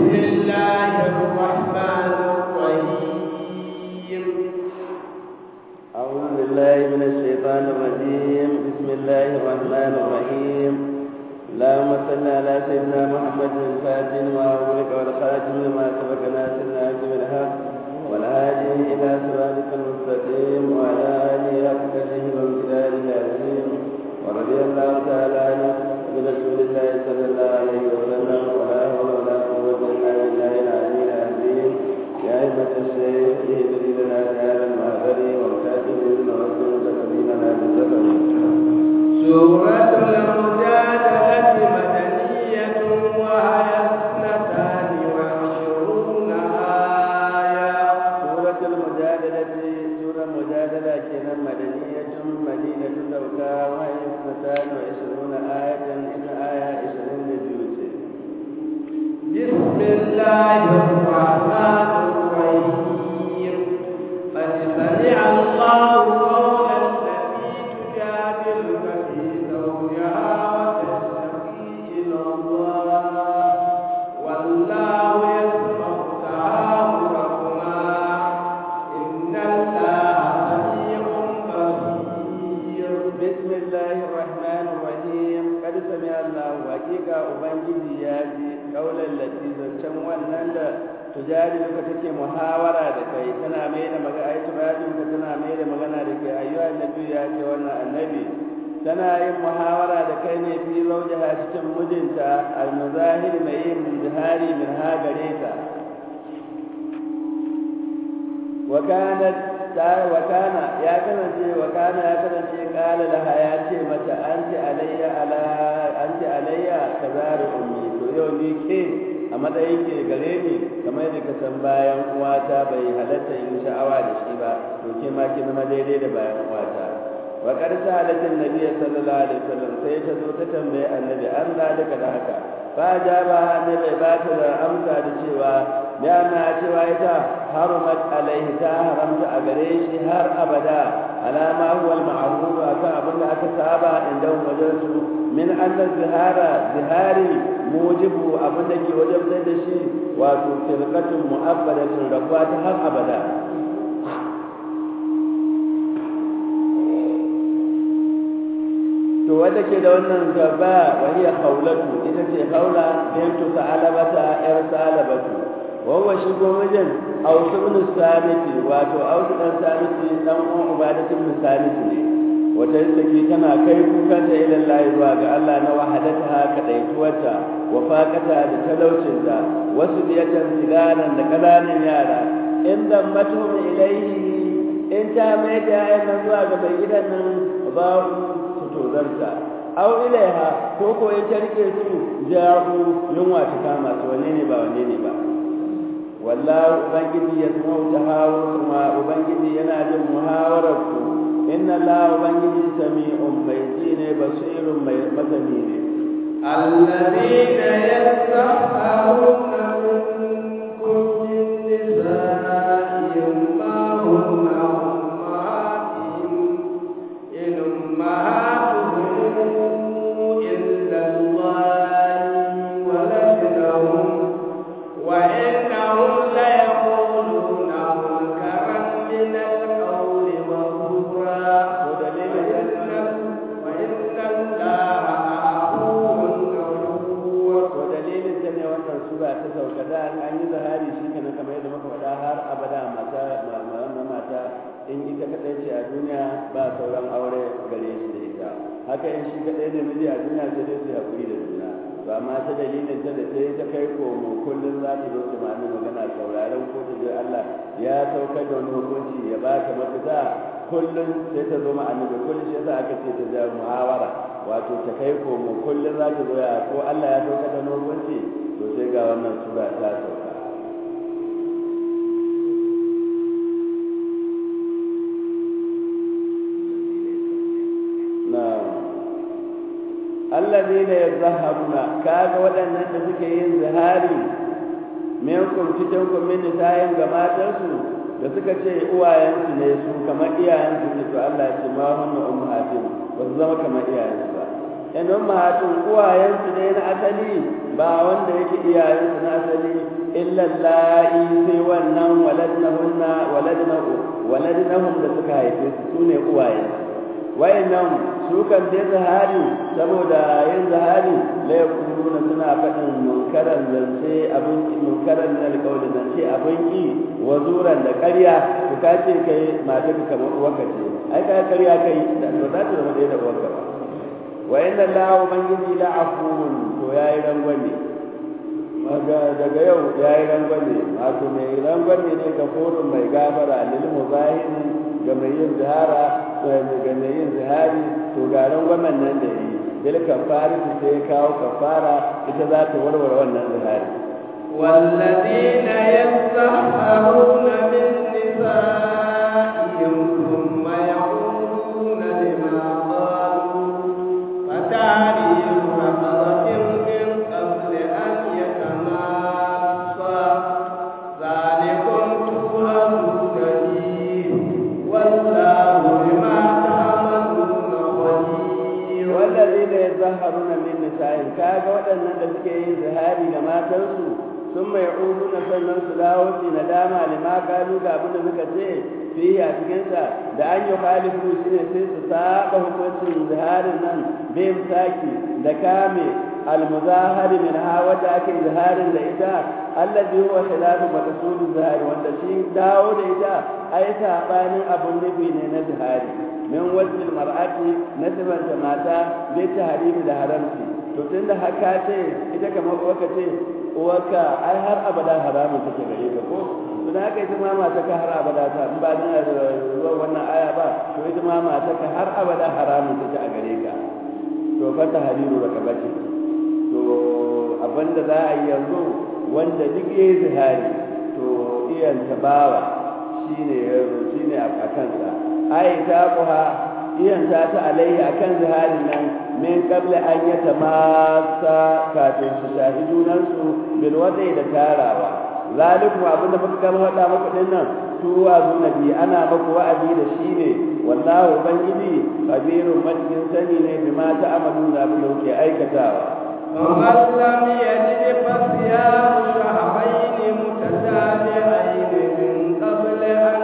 الله الرحمن الرحيم أعوذ بالله من الشيطان الرجيم بسم الله الرحمن الرحيم اللهم صل على سيدنا محمد الفاتن وأولك والخاتم لما سبق ناصر الحق بالحق والهادي إلى صراطك المستقيم وعلى آله حق قدره وامتداده العظيم ورضي الله تعالى عن رسول الله صلى الله عليه وسلم ولا حول ولا قوة إلا بالله العلي العظيم يا أئمة الشيخ اهدني لنا هذا المهدر والكاتب ابن رسول تقديمنا بالزفر سورة المجادلة مدنية وهي اثنتان وعشرون آية سورة المجادلة سورة المجادلة كنا مدنية مدينة توكا وهي اثنتان وعشرون آية إن آية عشرين لجوزه بسم الله الرحمن الرحيم قد سمع الله قول التي تجادلك في زوجها وتشتكي إلى الله والله يسمع تحاوركما إن الله سميع بصير بسم الله الرحمن الرحيم قد سمع الله حقيقة أبنجي ياتي قولا التي زنشن wannan da tujadiluka take muhawara da kai tana mai da magana ai tujadiluka tana mai da magana da kai ayyuha annabi ya ce wannan annabi tana yin muhawara da kai ne fi zaujaha cikin mijinta almuzahir mai yin jihari min ha gare ta wa kanat wakana ya kasance wakana ya kasance kala laha ya ce mata anti alayya ala anti alayya kazaru ummi to yau ni ke a matsayin ke gare ni kamar yadda ka san bayan uwata bai halatta yin sha'awa da shi ba to ke ma ki zama daidai da bayan uwata wa qad sa'alatin nabiy sallallahu alaihi wasallam sai ta zo ta tambaye annabi an zalika da haka fa jaba annabi ba ta da amsa da cewa ya na cewa ita harumat alaihi ta haramta a gare shi har abada alama huwa al-ma'ruf akan abin da aka saba inda wajen su min anna zihara zihari mujibu abin da ke wajen da shi wato firqatun mu'abbadatun rabuwa ta har abada to wanda ke da wannan gaba wani ya haulatu ita ce haula bintu sa'alabata yar sa'alabatu wawa shi ko mijin ausu bin sabiti wato ausu dan sabiti dan uwan ubadatin bin sabiti ne wata take tana kai kukanta ila Allah zuwa ga Allah na wahadata kadaituwarta wa faqata da talaucinta wasu biyatan sigaran da kananan yara inda matum ilaihi in ta mai da ayyana zuwa ga mai gidan nan ba su tozarta aw ilaiha ko ko in ta rike su ja'u yunwa ta kama su wanne ne ba wanne ne ba wallahu ubangiji ya zama tahawur kuma ubangiji yana jin muhawarar ku inna la ubangiji sami'un mai ji ne basirun mai masani ne الذين يستحقون منكم من نسائهم ما هن أمهاتهم إن أمهاتهم إلا الله ولدنهم وإنهم ليقولون منكرا من القول وزورا وإن الله عفو غفور to dalilin ta ne wannan sura ta sauka da an yi zahari shi kenan kamar yadda muka faɗa har abada mata ma mata in ita kadai ce a duniya ba sauran aure gare shi da ita haka in shi kadai ne miji a duniya sai dai su haƙuri da juna to amma ta dalilin ta da ta yi ta kai komo kullum za ta zo ta ma'ani magana sauraron ko ta je Allah ya saukar da wani hukunci ya ba ta mafita kullum sai ta zo ma'ani da kullum shi yasa aka ce ta ja muhawara wato ta kai komo kullum za ta zo ya ko Allah ya saukar da wani hukunci to sai ga wannan sura ta sauka allazina yazharuna kaga waɗannan da suke yin zihari minkum cikin ku min nisayin ga matansu da suka ce uwayensu ne su kamar iyayensu ne to Allah ya ce ma hunna ummahatin ba su zama kamar iyayensu ba in ummahatin uwayensu ne na asali ba wanda yake iyayensu na asali illa la'i sai wannan waladnahunna waladnahu waladnahum da suka haife su sune uwaye wayannan su kan dai zahari saboda yin zahari la yakuluna suna faɗin munkaran zance abin munkaran na alƙawli zance abin ki wa zuran da ƙarya ku kace kai mata ka kamar uwarka ce ai kai ƙarya kai da to za ta zama ɗaya da uwarka ba wa inna allaha ubangiji la afuwun to yayi rangwame maga daga yau yayi rangwame wato mai rangwame ne ga forun mai gafara lil muzahirin ga mai yin zihara ga mai yin zihari to ga rangwamen nan da yi bil kafara sai ya kawo kafara ita za ta warware wannan zihari والذين يستحقرون من نسائهم ثم يعودون لما قالوا فتعريف رقبة من قبل أن يتماسا ذلكم توعدون به والله بما تعملون خبير والذين يظهرون من نسائهم kaga waɗannan da suke yin zihari ga matansu sun mai na sannan su dawo su nadama lima kalu ga abin da suka ce fiye a cikinsa da an yi khalifu shi ne sai su saba hukuncin ziharin nan bin saki da kame almuzahari min ha wadda ake ziharin da ita allazi huwa khilafu maqsud zihari wanda shi dawo da ita ai sabanin abun nufi ne na zihari min wajhil mar'ati na sifanta mata bai tahrimi da haramci to tunda haka ce ita kamar uwarka ce uwarka ai har abada haramun take gare ka ko to da haka ita ma mata ka har abada ta in ba dan zuwa wannan aya ba to ita ma mata ka har abada haramun take a gare ka to fa tahriru rakabati to abinda za a yi yanzu wanda duk yayi zihari to iyan tabawa shine shine a kansa ai ta kuha iyan ta ta alaihi akan ziharin nan min qabla an yatamassa kafin su shahi junansu bil wadai da tarawa zalikum abinda muka kama wada muku din nan tuwa nabi ana maku wa'azi da shi ne wallahu ubangiji kabirun majin sani ne bima ta'amalu da abin da kuke aikatawa فمن لم يجد فصيام شهرين متتابعين من قبل أن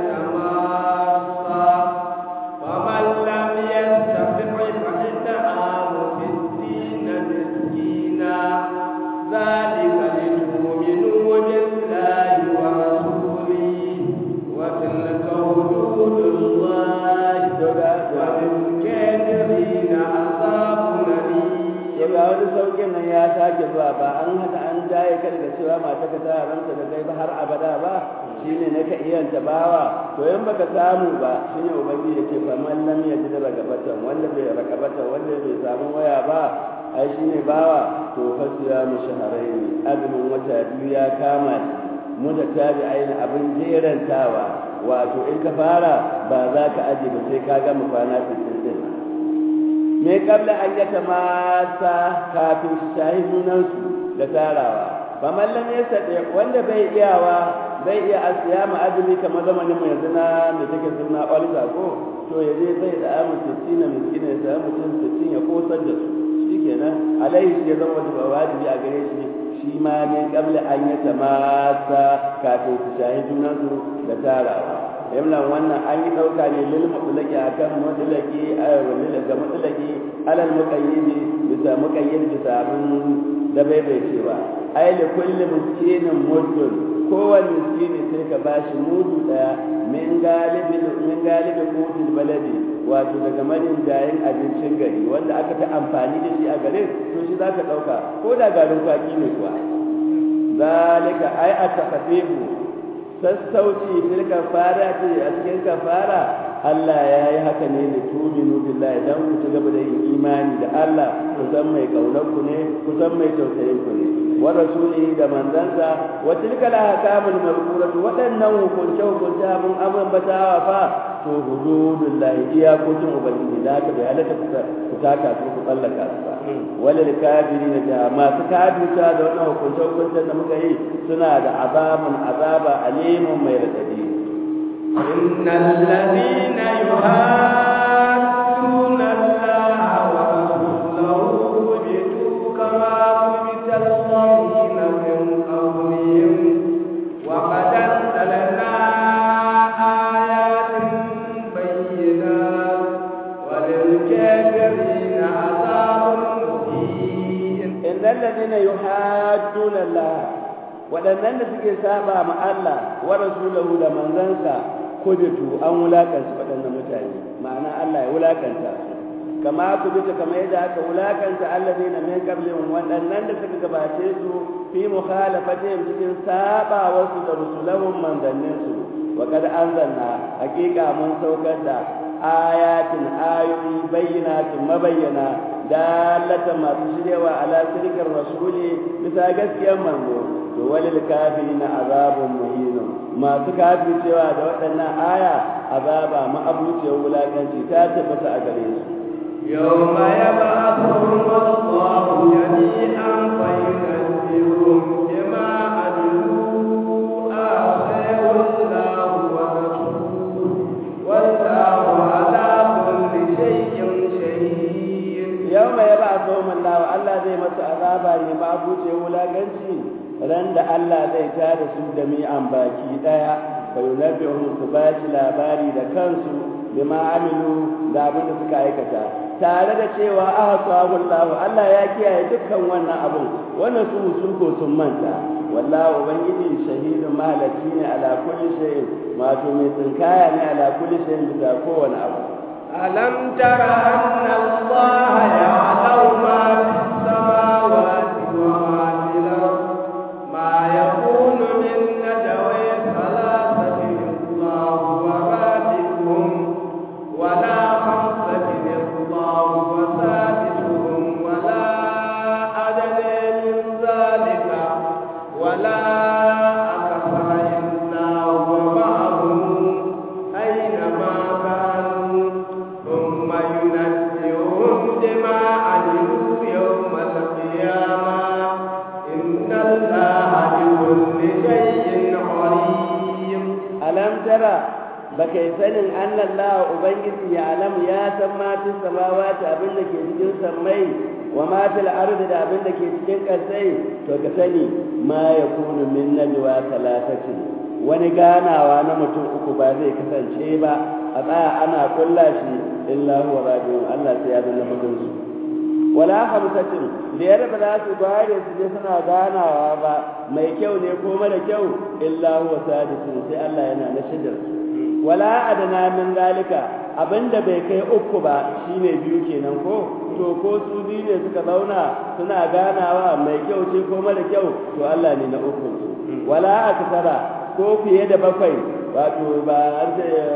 يتماسا فمن لم يستطع فإطعام ستين مسكينا ذلك لتؤمنوا بالله ورسوله وتلك حدود الله وللكافرين عذاب أليم ya ga wani saukin nan ya sake zuwa ba an haka an jaye ka daga cewa mata ka ta haramta da kai ba har abada ba shine na ka iya tabawa to in baka samu ba shine ubangiji yake fa man lam yajid ragabatan wanda bai ragabatan wanda bai samu waya ba ai shine bawa to fa siyamu shahrayn azumin wata biyu ya kama mu da tabi aina abin jerantawa wato in ka fara ba za ka aje ba sai ka gama kwana 60 din me kabla an yata masa kafin su shahi junansu da tarawa ba mallam ya sade wanda bai iyawa bai iya asiya ma azumi kamar zamanin mu yanzu na da take suna olga ko to ya je zai da amu sittin na miskina ya samu mutum sittin ya kosar da su shikenan alaihi shi ya zama wajibi a gare shi shi ma ne kabla an yata masa kafin su shahi junansu da tarawa yamlan wannan an yi ɗauka ne lil mutulaki akan mutulaki ga mutulaki alal muqayyidi bisa muqayyid bisa abin da bai bai cewa ai li kulli miskinin muddun kowane miskini sai ka bashi mudu daya min galibi min galibi qutul baladi wato daga marin jayin abincin gari wanda aka ta amfani da shi a garin to shi zaka ɗauka ko da garin kwaki ne kuwa zalika ai a takafifu sassauci fil kafara ce a cikin kafara Allah ya yi haka ne da tuminu billahi dan ku ci gaba da yin imani da Allah ku san mai kaunar ku ne ku san mai tausayin ku ne wa rasulihi da manzansa wa tilka la hakamul mazkuratu wadannan hukunce hukunce abun ambatawa fa to hududullahi iyakokin ubangiji da haka bai halatta ku taka su ku tsallaka su ba walil kafirin da masu kafirta da wannan hukunce hukuncen da muka yi suna da azabun azaba alimun mai radadi إن الذين يحادون الله ورسوله كبتوا كما كبت innal ladina yuhadduna Allah waɗannan da suke saba ma Allah wa rasulahu da manzansa kubitu an wulakanta waɗannan mutane ma'ana Allah ya wulakanta su kama kubita kamar yadda aka wulakanta alladina min qablihim waɗannan da suka gabace su fi mukhalafatihim cikin saba wasu da rusulahum manzannin su wa kad anzalna haqiqa mun saukar da ayatin ayoyi bayyinatin mabayyana dalata masu shiryawa ala sirkin rasuli bisa gaskiyar manzo to walil kafirin azabun muhin masu cewa da waɗannan aya azaba ma'abuciyar wulakanci ta tabbata a gare su يوم يبعثهم الله جميعا فينبئهم بما عملوا آخره الله ورسوله والله على كل شيء شهيد يوم يبعثهم الله الله زي مس عذابا ne ma buce wulaganci ran da Allah zai tada su da mi'an baki daya fa yunabbihum su bashi labari da kansu bima amilu da abin da suka aikata tare da cewa ahsahu Allah Allah ya kiyaye dukkan wannan abun wannan su sun ko sun manta wallahi ubangiji shahidun malaki ne ala kulli shay'in wato mai tsinkaya ne ala kulli shay'in bisa kowane abu ألم تر أن الله يعلم ما في السماوات وما في الأرض ما يكون من نجوى ثلاثة الله ورابعهم ولا خمسة الله وسادسهم ولا أدنى من ذلك ولا أكثر إلا هو معهم أينما كانوا ثم ينبئهم بما عملوا يوم القيامة إن الله بكل شيء عليم alam tara baka yi sanin annan la ubangiji ya alam ya san ma fi samawati abin da ke cikin sammai wa ma fil ardi da abin da ke cikin kasai to ka sani ma yakunu min najwa talatatin wani ganawa na mutum uku ba zai kasance ba a tsaya ana kulla shi illa huwa rabiun Allah sai ya zanna hudun su wala hamsatin da yadda ba za su bare su je suna ganawa ba mai kyau ne ko mara kyau illa huwa sadisun sai Allah yana na shidar wala adana min zalika abinda bai kai uku ba shine biyu kenan ko to ko su biyu ne suka zauna suna ganawa mai kyau ce ko mara kyau to Allah ne na uku wala aksara ko fiye da bakwai wato ba har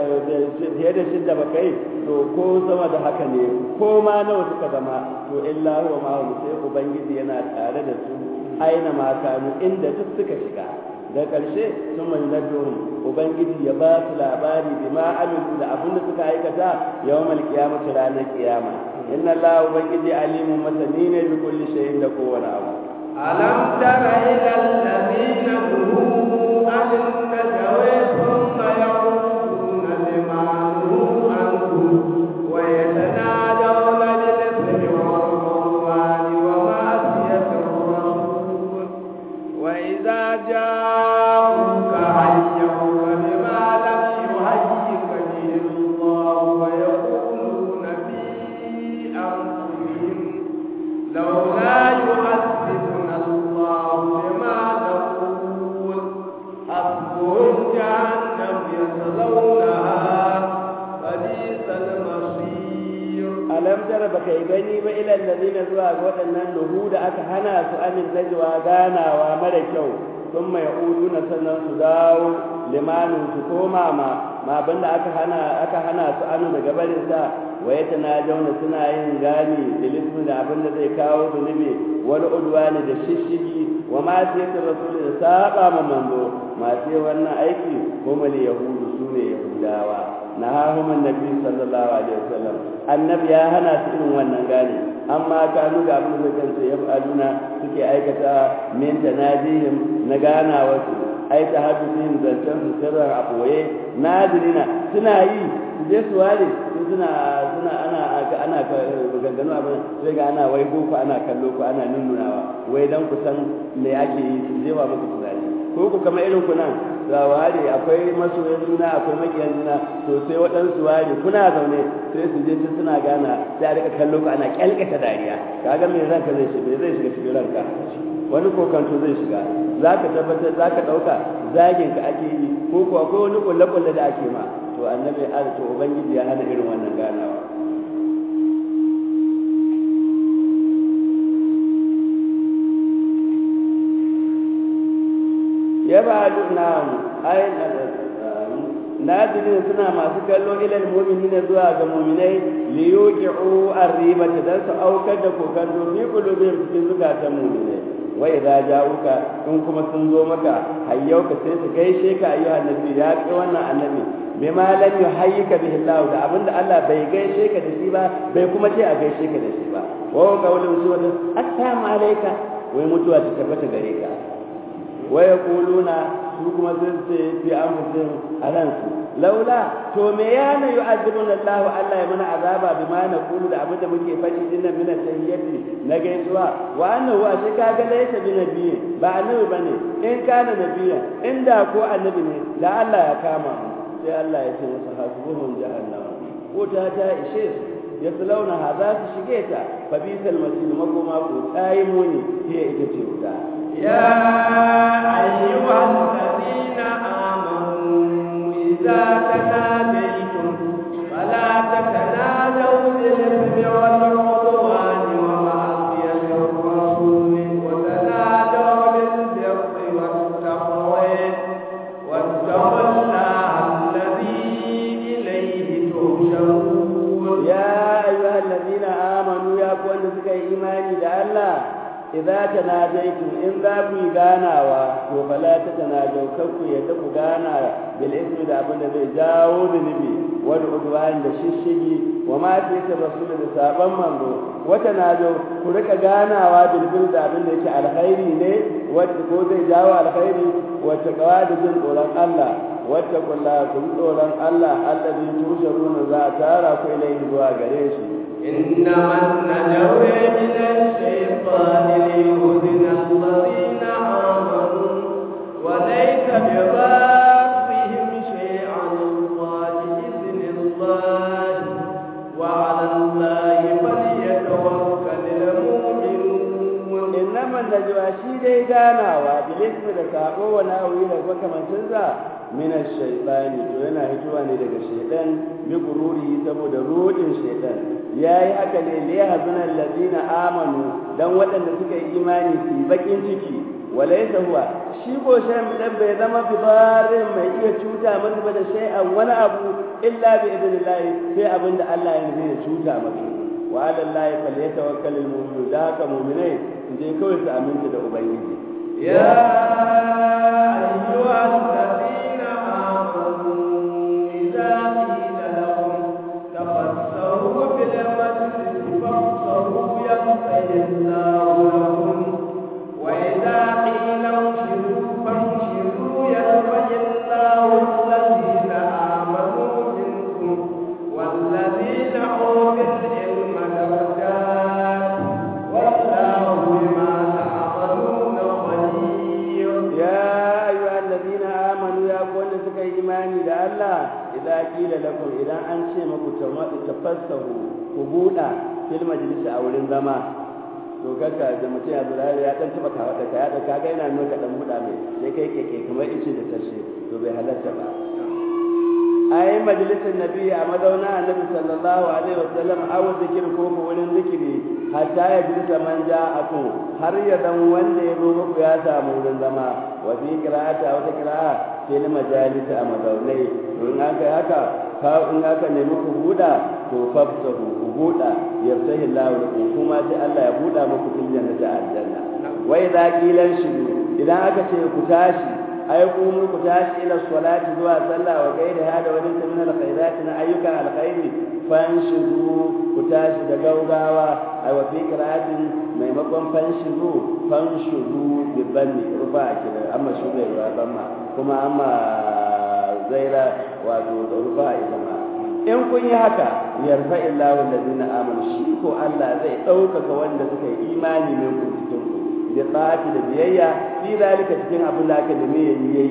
fiye da shidda ba kai to ko sama da haka ne ko ma nawa suka zama to illa huwa ma sai ubangiji yana tare da su aina ma kanu inda duk suka shiga da ƙarshe sun mai nabiyon ubangiji ya ba su labari bi ma amilu da abin da suka aikata yawmal qiyamati ranar kiyama inna allah ubangiji alimun masani ne bi kulli shay'in da kowane abu ألم تر إلى الذين نهوا عن النجوى ثم يعودون لما نهوا عنه ويتنادون بالإثم والعدوان ومعصية الرسول وإذا جاءوك حيوك بما لم يحيك به الله ويقولون في أنفسهم لولا يعذبنا الله بما نقول حسبهم جهنم يصلونها فبئس المصير alam tara baka yi gani ba ila allazina zuwa ga waɗannan nuhu da aka hana su amin najwa ganawa mara kyau sun mai uduna sannan su dawo limanin su koma ma ma abinda aka hana aka hana su anu daga barin sa wa jauna suna yin gani da lismu da abinda zai kawo zunubi wani udwani da shishigi wa ma sai ta rasul da saba ma manzo ma sai wannan aiki kuma yahudu sune yahudawa nahahum annabi sallallahu alaihi wasallam annabi ya hana su irin wannan gane amma kanu ga abin da kansu ya faduna suke aikata min tanadihim na gana wasu ai ta haddusihim zancen su sirran a ɓoye nadirina suna yi su je su ware su suna suna ana ana ganganu abin sai ga ana wai ko ana kallo ko ana nunnunawa wai dan ku san me ake yi su je wa muku tunani ko ku kamar irin ku nan za ware akwai masoyan juna akwai makiyan juna to sai waɗansu ware kuna zaune sai su je tun suna gana sai a rika kallo ka ana kyalkata dariya kaga me ranka zai shiga zai shiga cikin ranka wani kokanto zai shiga za ka tabbatar za ka ɗauka zagin ka ake yi ko kuwa akwai wani kulle-kulle da ake ma to annabi to ubangiji ya hana irin wannan ganawa ya ba na ai nadirin suna masu kallo ilal mu'minina zuwa ga mu'minai li yuqi'u ar-ribata dan su aukar da kokanto fi qulubihim cikin zukatan mu'minai wa idza ja'uka in kuma sun zo maka hayyauka sai su gaishe ka ayyuha annabi ya kai wannan annabi bima lam yuhayyika bihi Allah da abinda Allah bai gaishe ka da shi ba bai kuma ce a gaishe ka da shi ba wa qawlun suwa assalamu alayka wai mutuwa ta tabbata gare ka wa yaquluna su kuma sun ce fi anfusihim alansu laula to me ya na yu'adhibuna Allah Allah ya mana azaba bima na kulu da abinda muke faɗi dinnan mina tahiyyati na gaisuwa wa annahu a shi kaga laysa bi nabiyyi ba annabi bane in kana nabiyya inda ko annabi ne da Allah ya kama mu sai Allah ya ce masa hasbuhum jahannam ko ta ta ishe su ya launa ha za su shige ta fa bisal masir makoma ko tayi muni hiya ita ce wuta يا أيها الذين آمنوا إذا تناديتم فلا تتنادوا بالإثم والعدوان ومعصية الرسول وتنادوا بالبر والتقوى واتقوا الله الذي إليه تحشرون يا أيها الذين آمنوا يا كون سكي إيماني الله idza tanajaytum in za ku yi ganawa to fala ta tanajaw kanku ya ta ku gana bil ismi da abin da zai jawo zunubi wal udwan da shishigi wa ma fi rasul da saban manzo wa tanajaw ku rika ganawa bil bil da abin da yake alkhairi ne wanda ko zai jawo alkhairi wata kawa da jin tsoron Allah wata kulla kun tsoron Allah alladhi tusharuna za a tara ku ilaihi zuwa gare shi إنما النجوى من الشيطان ليهزن الذين آمنوا وليس بضارهم شيئا الله بإذن الله وعلى الله فليتوكل المؤمنون إنما النجوى شي dai ganawa bilismi da sabo wa nawi da makamancinsa min ash-shaytan to yana hituwa ne daga shaytan bi gururi saboda rodin shaytan yayi haka ne li yahzuna alladhina amanu dan waɗanda suka yi imani su bakin ciki walaysa huwa shi ko shan dan bai zama bibarin mai iya cuta masa ba da shay'an wani abu illa bi idnillah sai abinda Allah ya nufi ya cuta masa wa ala allahi falyatawakkalul mu'minun da haka mu'minai su je kawai su aminta da ubangiji يا أيها الذين آمنوا إذا قيل لهم تفسحوا في المسجد فافسحوا يغفر الله لكم وإذا قيل انشروا فانشروا يغفر الله الذين آمنوا منكم والذين أوتوا العلم درجات والله بما تعملون خبير يا أيها الذين آمنوا يا كون سكا إيماني دا الله إذا قيل لكم إذا أنشي مكو تفسروا كبودا في المجلس أو الانزما to kaka da mutum ya zura ya dan taba kawo da kaya da kaga yana nuna dan buda mai sai kai keke kamar ice da tashe to bai halatta ba ai majalisar nabi a mazauna annabi sallallahu alaihi wasallam aw zikir ko ko wurin zikiri hatta ya bi man ja'akum har ya dan wanda ya zo muku ya samu wurin zama wa fi qira'ata wata qira'a fil majalis a mazaunai to in aka haka ka in aka nemi ku buda to fafsahu ku buda yafsahi Allah lakum kuma sai Allah ya buda muku fil jannati aljanna wa idza qilan shidu idan aka ce ku tashi ai kuma ku tashi ila salati zuwa sallah wa gaida hada wani min alkhairat na ayyukan alkhairi fanshidu ku tashi da gaugawa ai wa fi qira'atin maimakon fanshidu fanshidu bi banni rufa kida amma shuga ya bamma kuma amma zaira wato da rufa ita ma in kun yi haka yarfa illahu allazina amanu shi ko Allah zai ɗaukaka wanda suka yi imani ne ku cikin ku da tsati da biyayya fi zalika cikin abin da aka nemi yayi yayi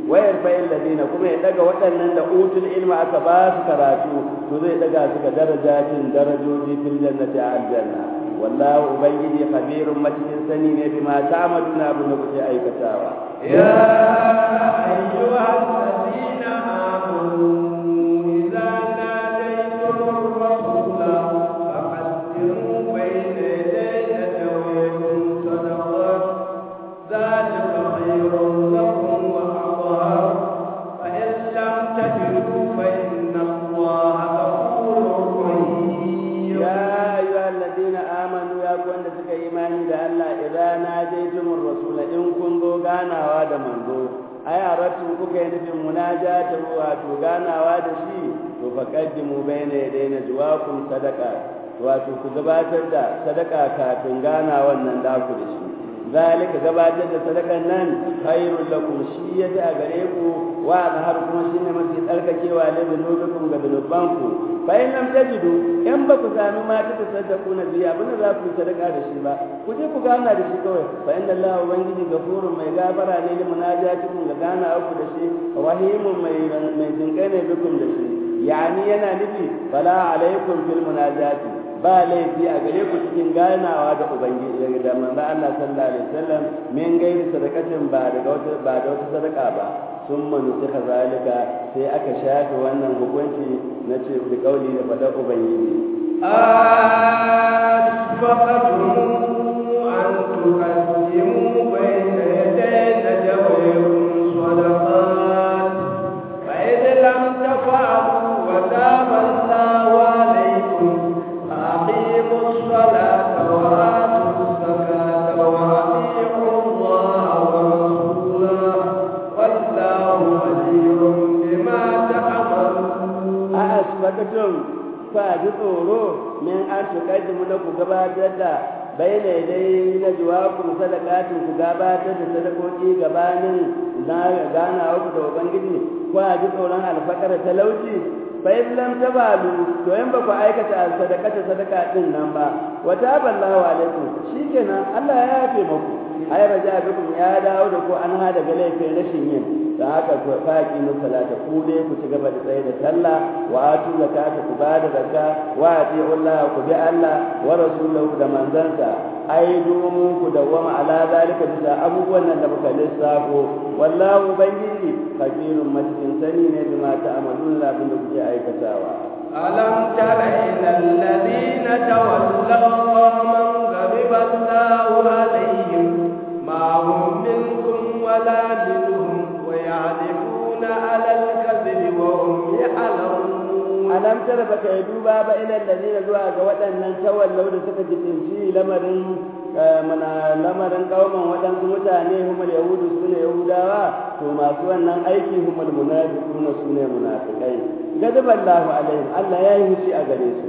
wayar fa'il ladina kuma ya daga waɗannan da utul ilma aka ba su karatu to zai daga su ga darajatin darajoji fil jannati a aljanna wallahu ubangiji khabirun macikin sani ne bima ta'maluna abin da kuke aikatawa ya ayyuhal ladina amanu idza nadaytum ar-rasula faqaddimu bayna yaday najwaykum sadaqat dhalika khayrun lakum wa athhar fa in lam tajidu fa inna allaha ghafurur rahim ya ayyuhal ladina amanu ya ku wanda suka yi imani da Allah idan najaytumur rasula in kun zo ganawa da manzo ai aratu kuka yi nufin munajata wato ganawa da shi to faqaddimu bayna yaday najwaakum sadaqa wato ku gabatar da sadaka kafin gana wannan da ku da shi zalika gabatar da sadakan nan khairul lakum shi yaji a gare ku wa har kuma shine mafi tsarkakewa da zunubikum ga zunubanku fa in lam tajidu in ba ku sami ma ta tasaddaku na biya abin da za ku yi sadaka da shi ba ku je ku gana da shi kawai fa inna Allah ubangiji gafurun mai gafara ne li munajatikum ga gana ku da shi rahimun mai mai jinkai ne bikum da shi yani yana nufi fala alaikum fil munajati ba laifi a gare ku cikin ganawa da ubangiji da manzo Allah sallallahu alaihi wasallam min gairi sadakatin ba daga wata ba da wata sadaka ba sun manusuka zalika sai aka shafe wannan hukunci na ce da kauli da faɗar ubangiji أشفقتم أن تقدموا بين يدي نجويكم صدقات فإذ لم تفعلوا وتاب الله عليكم فأقيموا الصلاة وآتوا الزكاة وأطيعوا الله ورسوله والله خبير بما تعملون a asbakatum fa ji tsoro min an tuqaddimu na ku gabatar da bayyana dai na jawakum sadaqatin ku gabatar da sadakoki gabanin na gana ku da ubangiji ku ji tsoron alfakara talauci fa in lam tabalu to in ba ku aikata sadaqata sadaqa din nan ba wa taballahu alaikum shikenan Allah ya yafe muku ai raja bikum ya dawo da ku an hada ga laifin rashin yin da haka ku faki mu salata ku dai ku ci gaba da tsaye da sallah wa atu zakata ku ba da zakka wa ati'u Allah ku bi Allah wa rasulahu da manzansa ai domin ku dawama ala zalika bisa abubuwan nan da muka lissafo wallahu ubangiji kabirun macikin sani ne bima ta'malun la abin da kuke aikatawa ألم تر إلى الذين تولوا قوما غضب الله عليهم ما هم منكم ولا منهم ويعرفون على الكذب وهم يعلمون alam tara baka yi duba ba ila allazina zuwa ga waɗannan tawallau da suka jikinci lamarin mana lamarin kauman waɗansu mutane humul yahudu su ne yahudawa to masu wannan aiki humul munafiquna su ne munafiqai gadaballahu alaihim Allah ya yi hushi a gare su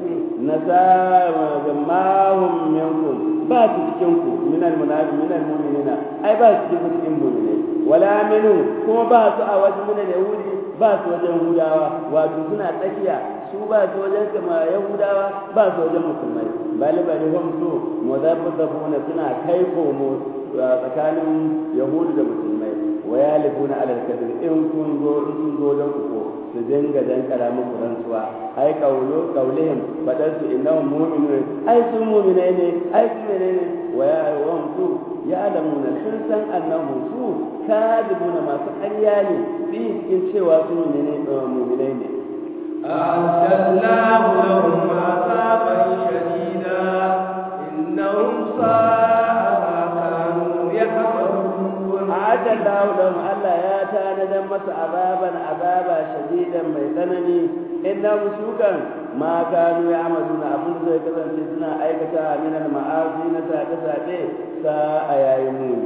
nasamahum minkum ba su cikin ku minal munafiqin minal mu'minina ai ba su cikin cikin mu'minai wala minhu kuma ba su a wajen minal yahudi ba su wajen hudawa wato suna tsakiya su ba su wajen kama yahudawa ba su wajen musulmai bali bali hum su mudabbabuna suna kai komo tsakanin yahudu da musulmai wa yalifuna alal kadir in kun zo in sun zo don ku su dinga dan karamin rantsuwa ai kaulo kaulihim fadar su innahum mu'minun ai su mu'minai ne ai su ne wa ya wa su ya alamuna sun san annahu su kadibuna masu ƙarya ne fi cikin cewa su mu'minai mu'minai ne أعتدناه لهم عذابا شديدا إنهم ساء ما كانوا يعملون أعد الله لهم ألا يا تانا مس عذابا عذابا شديدا ميتنني إنهم سوكا ما كانوا يعملون أبن زي كذا سنا أيكتا من المعاصي نساء ساعتي ساء يا يمون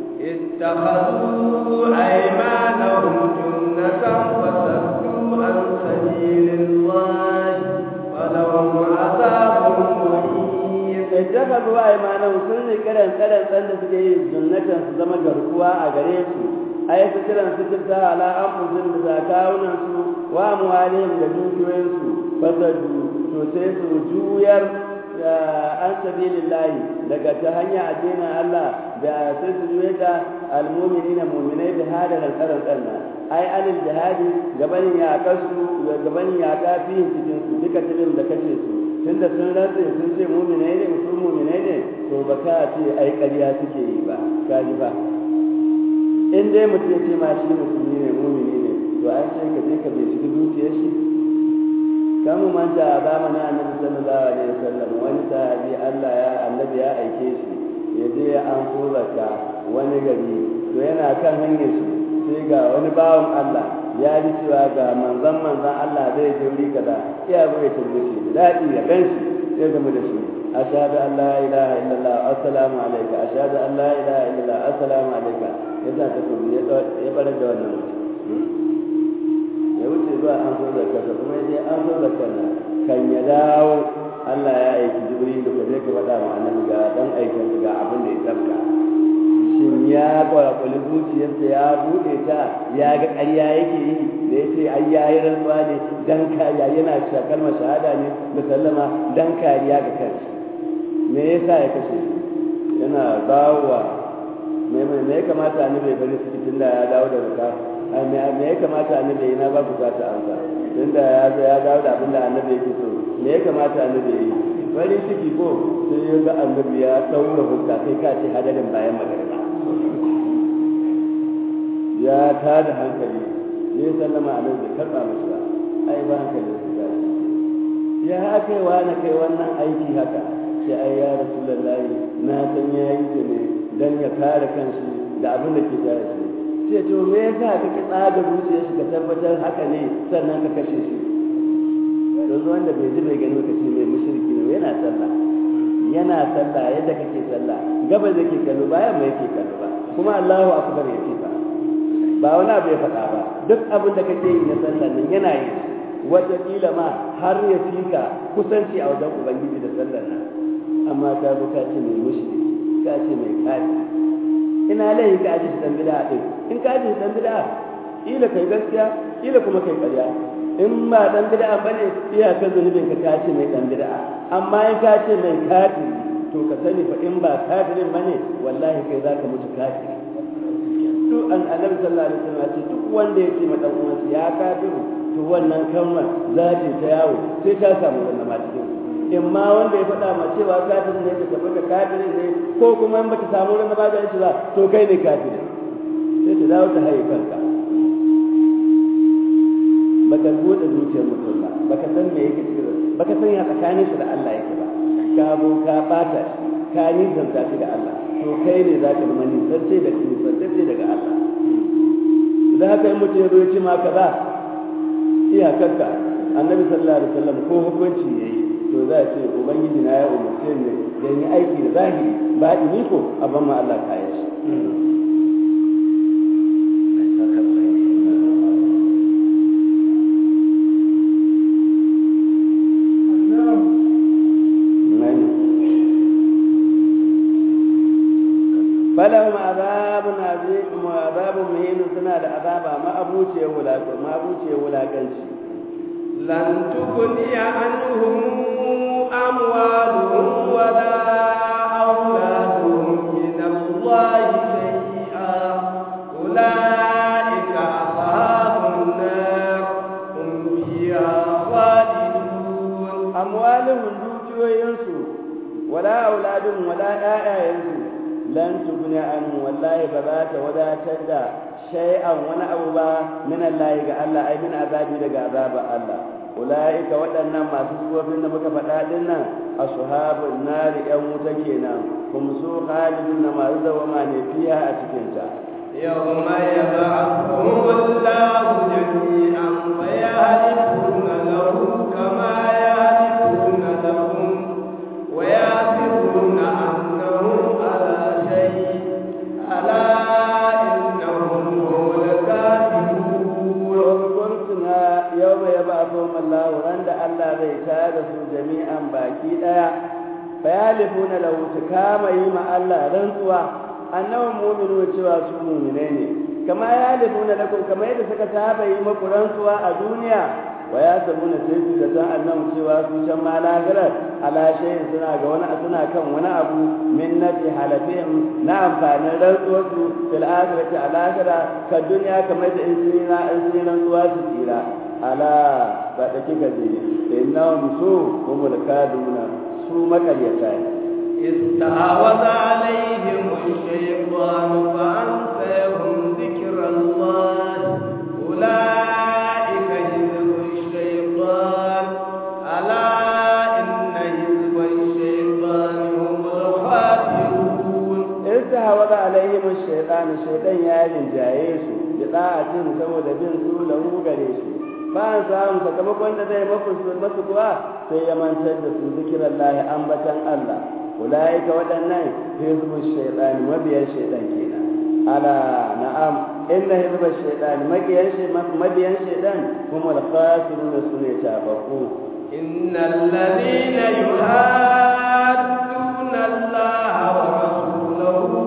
اتخذوا أيمانهم جنة فصدوا عن سبيل الله فلهم عذاب مهين اتخذوا أيمانهم سن كرن كرن سن سكي جنة زما garkuwa a gare su ai su kiran su kirta ala anfusin da zakawunan su wa muhalihim da dukiyoyin su fasadu to sai su juyar an sabilillahi daga ta hanya addinin Allah da sai su juye da almu'minina mu'minai da hada da tsaron tsanna ai anil jihadi gabanin ya kasu gabanin ya kafi cikin su duka tilin da kace su tunda sun rantse sun ce mu'minai ne su mu'minai ne to ba ka ce ai ƙarya suke yi ba ka ji ba in dai mutum ya ce ma shi musulmi ne mu'mini ne to an ce ka je ka binciki zuciyar shi kamu manta a zamanin annabi sallallahu alaihi wasallam wani sahabi Allah ya annabi ya aike shi ya je ya an so zakka wani gari to yana kan hanyar shi sai ga wani bawan Allah ya ji cewa ga manzon manzon Allah zai je wuri kaza ya zo ya tambaye shi daɗi ya gan shi sai gamu da shi ashhadu an la ilaha illallah assalamu alayka ashhadu an la ilaha illallah assalamu alayka yasa ta kuma ya barar da wannan mutum ya wuce zuwa an so zakarsa kuma ya je an so zakarsa kan ya dawo Allah ya aiki Jibrilu ka je ka faɗa wa annabi ga dan aikin ga abin da ya tafka shin ya kwakwali zuciyarsa ya buɗe ta ya ga ƙarya yake yi da ya ce ai ya yi rantsuwa ne dan kariya yana cewa kalmar shahada ne da sallama dan kariya ga kansa me yasa ya kashe yana dawowa me me ya kamata annabi ya bari su tunda ya dawo da zakka me ya kamata annabi ya na ba ku za ta amsa tunda ya zo ya dawo da abin da annabi yake so me ya kamata annabi ya yi farin ciki ko sai ya ga annabi ya daura hukka kai ka ce hadarin bayan magariba ya tada hankali ne sallama annabi bai karba masa ba ai ba hankali su ga ya haka wa na kai wannan aiki haka sai ai ya rasulullahi na san yayi ne dan ya kare kanshi da abin da ke tare shi sai to me yasa kake tsaga zuciyar shi ka tabbatar haka ne sannan ka kashe shi don wanda bai ji bai gani kace mai mushriki ne yana sallah yana sallah yadda kake sallah gaba da ke kallo bayan mai yake kallo ba kuma Allahu akbar yake ba ba wani abu ya faɗa ba duk abin da kake yi na sallah nan yana yi wataƙila ma har ya fika kusanci a wajen ubangiji da sallar nan amma ka zo ka ce mai mushriki ka ce mai kafi ina laifi ka aji dan bid'a din in ka aji dan bid'a ila kai gaskiya ila kuma kai ƙarya in ba dan bid'a bane iya ka zunubin ka ka ce mai dan bid'a amma in ka ce mai kafiri to ka sani fa in ba kafirin bane wallahi kai zaka mutu kafiri to an annabi sallallahu alaihi wasallam ce duk wanda ya ce ma dan uwansa ya kafiru to wannan kalmar za ta yawo sai ta samu wannan ma cikin in ma wanda ya faɗa ma cewa kafirin ne ka tabbata kafirin ne ko kuma in baka samu wani maganin shi ba to kai ne kafirin sai ta dawo ta haye kanka baka bude zuciyar mutum ba baka san me yake cikin baka san ya tsakanin shi da Allah yake ba ka bo ka bata ka nisanta shi da Allah to kai ne za ka zama nisance da nisance daga Allah idan haka in mutum ya zo ya ce ma kaza iyakarka annabi sallallahu alaihi wasallam ko hukunci yayi to za a ce ubangiji na ya umarce ne da yi aiki da zahiri ba ni ko a ban ma Allah kayan shi falahum azabun azim wa azabun muhin suna da azaba ma abuce wulaƙa ma abuce wulaƙanci lan tughni anhum amwaluhum wala auladuhum min Allah shay'a ulaika ashabun nar hum fiha khalidun amwaluhum dukiyoyinsu wala auladuhum wala ƴaƴayensu lan tugni an wallahi ba za ta wadatar da shay'an wani abu ba min Allah ga Allah ai min azabi daga azaba Allah ulaika waɗannan masu sufofin da muka faɗa din nan ashabun nari yan wuta kenan kuma su khalidun na masu dawama ne fiha a cikin ta يوم يبعثهم الله جميعا فيهلكون له كما يهلكون لهم ويحسبون أنهم على شيء ألا إنهم هم الكاذبون kuntuna yau mai yaba abuwan Allah ran da Allah zai tada su jami'an baki daya bayalifuna lahu su kama yi ma Allah rantsuwa annawan mu'minu cewa su mu'mine ne kama ya lifuna lakum kama yadda suka saba yi maku rantsuwa a duniya wa ya samu na sai su da san annabi cewa su can ma lahirar ala shayin suna ga wani suna kan wani abu min nafi halafihim na amfanin rantsuwarsu fil akhirati al akhirah ka duniya kamar da in sun na in sun rantsuwa su tsira ala ba da kika je innahum su humul kaduna su makaryata ne استعوذ عليهم الشيطان فأنساهم ذكر الله أولئك حزب الشيطان ألا إن حزب الشيطان هم الخاسرون استعوذ عليهم الشيطان الشيطان يا جايس بطاعتهم saboda bin su lahu gare shi ba samu sakamakon da zai masu kuwa sai ya mantar da su zikiran lahi ambatan Allah ulaika waɗannan hizbu shaytan mabiyan shaytan kenan ala na'am inna hizbu shaytan mabiyan shaytan mabiyan shaytan kuma al-khasirun sune tabaku innal ladina yuhadduna Allah wa rasulahu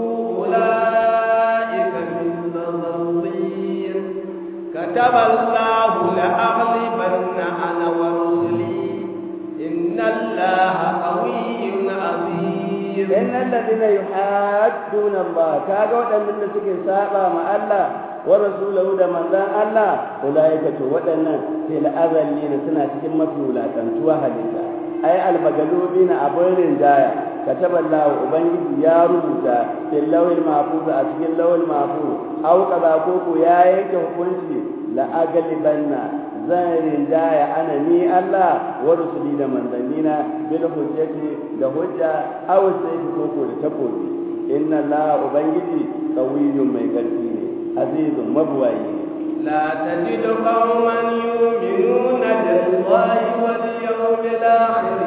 ulaika min dhallin kataba Allah la'aghlibanna ana wa rusuli inna Allah qawiyyun azim inna alladhina yuhadduna Allah kaga waɗannan da suke saba ma Allah wa rasulahu da manzan Allah ulaika to waɗannan fil azallina suna cikin mafi wulakantuwa halitta ai almagalubina abin rinjaya kataballahu ubangiji ya rubuta fil lawil mahfuz a cikin lawil mahfuz au kaza ko ko ya yanke hukunci la agalibanna zan rinjaya ana ni Allah wa rusuli da manzannina bil hujjati da hujja aw sai ko ko da takobi inna Allah ubangiji qawiyyun mai karfi ne azizun mabwayi لا تجد قوما يؤمنون بالله واليوم الآخر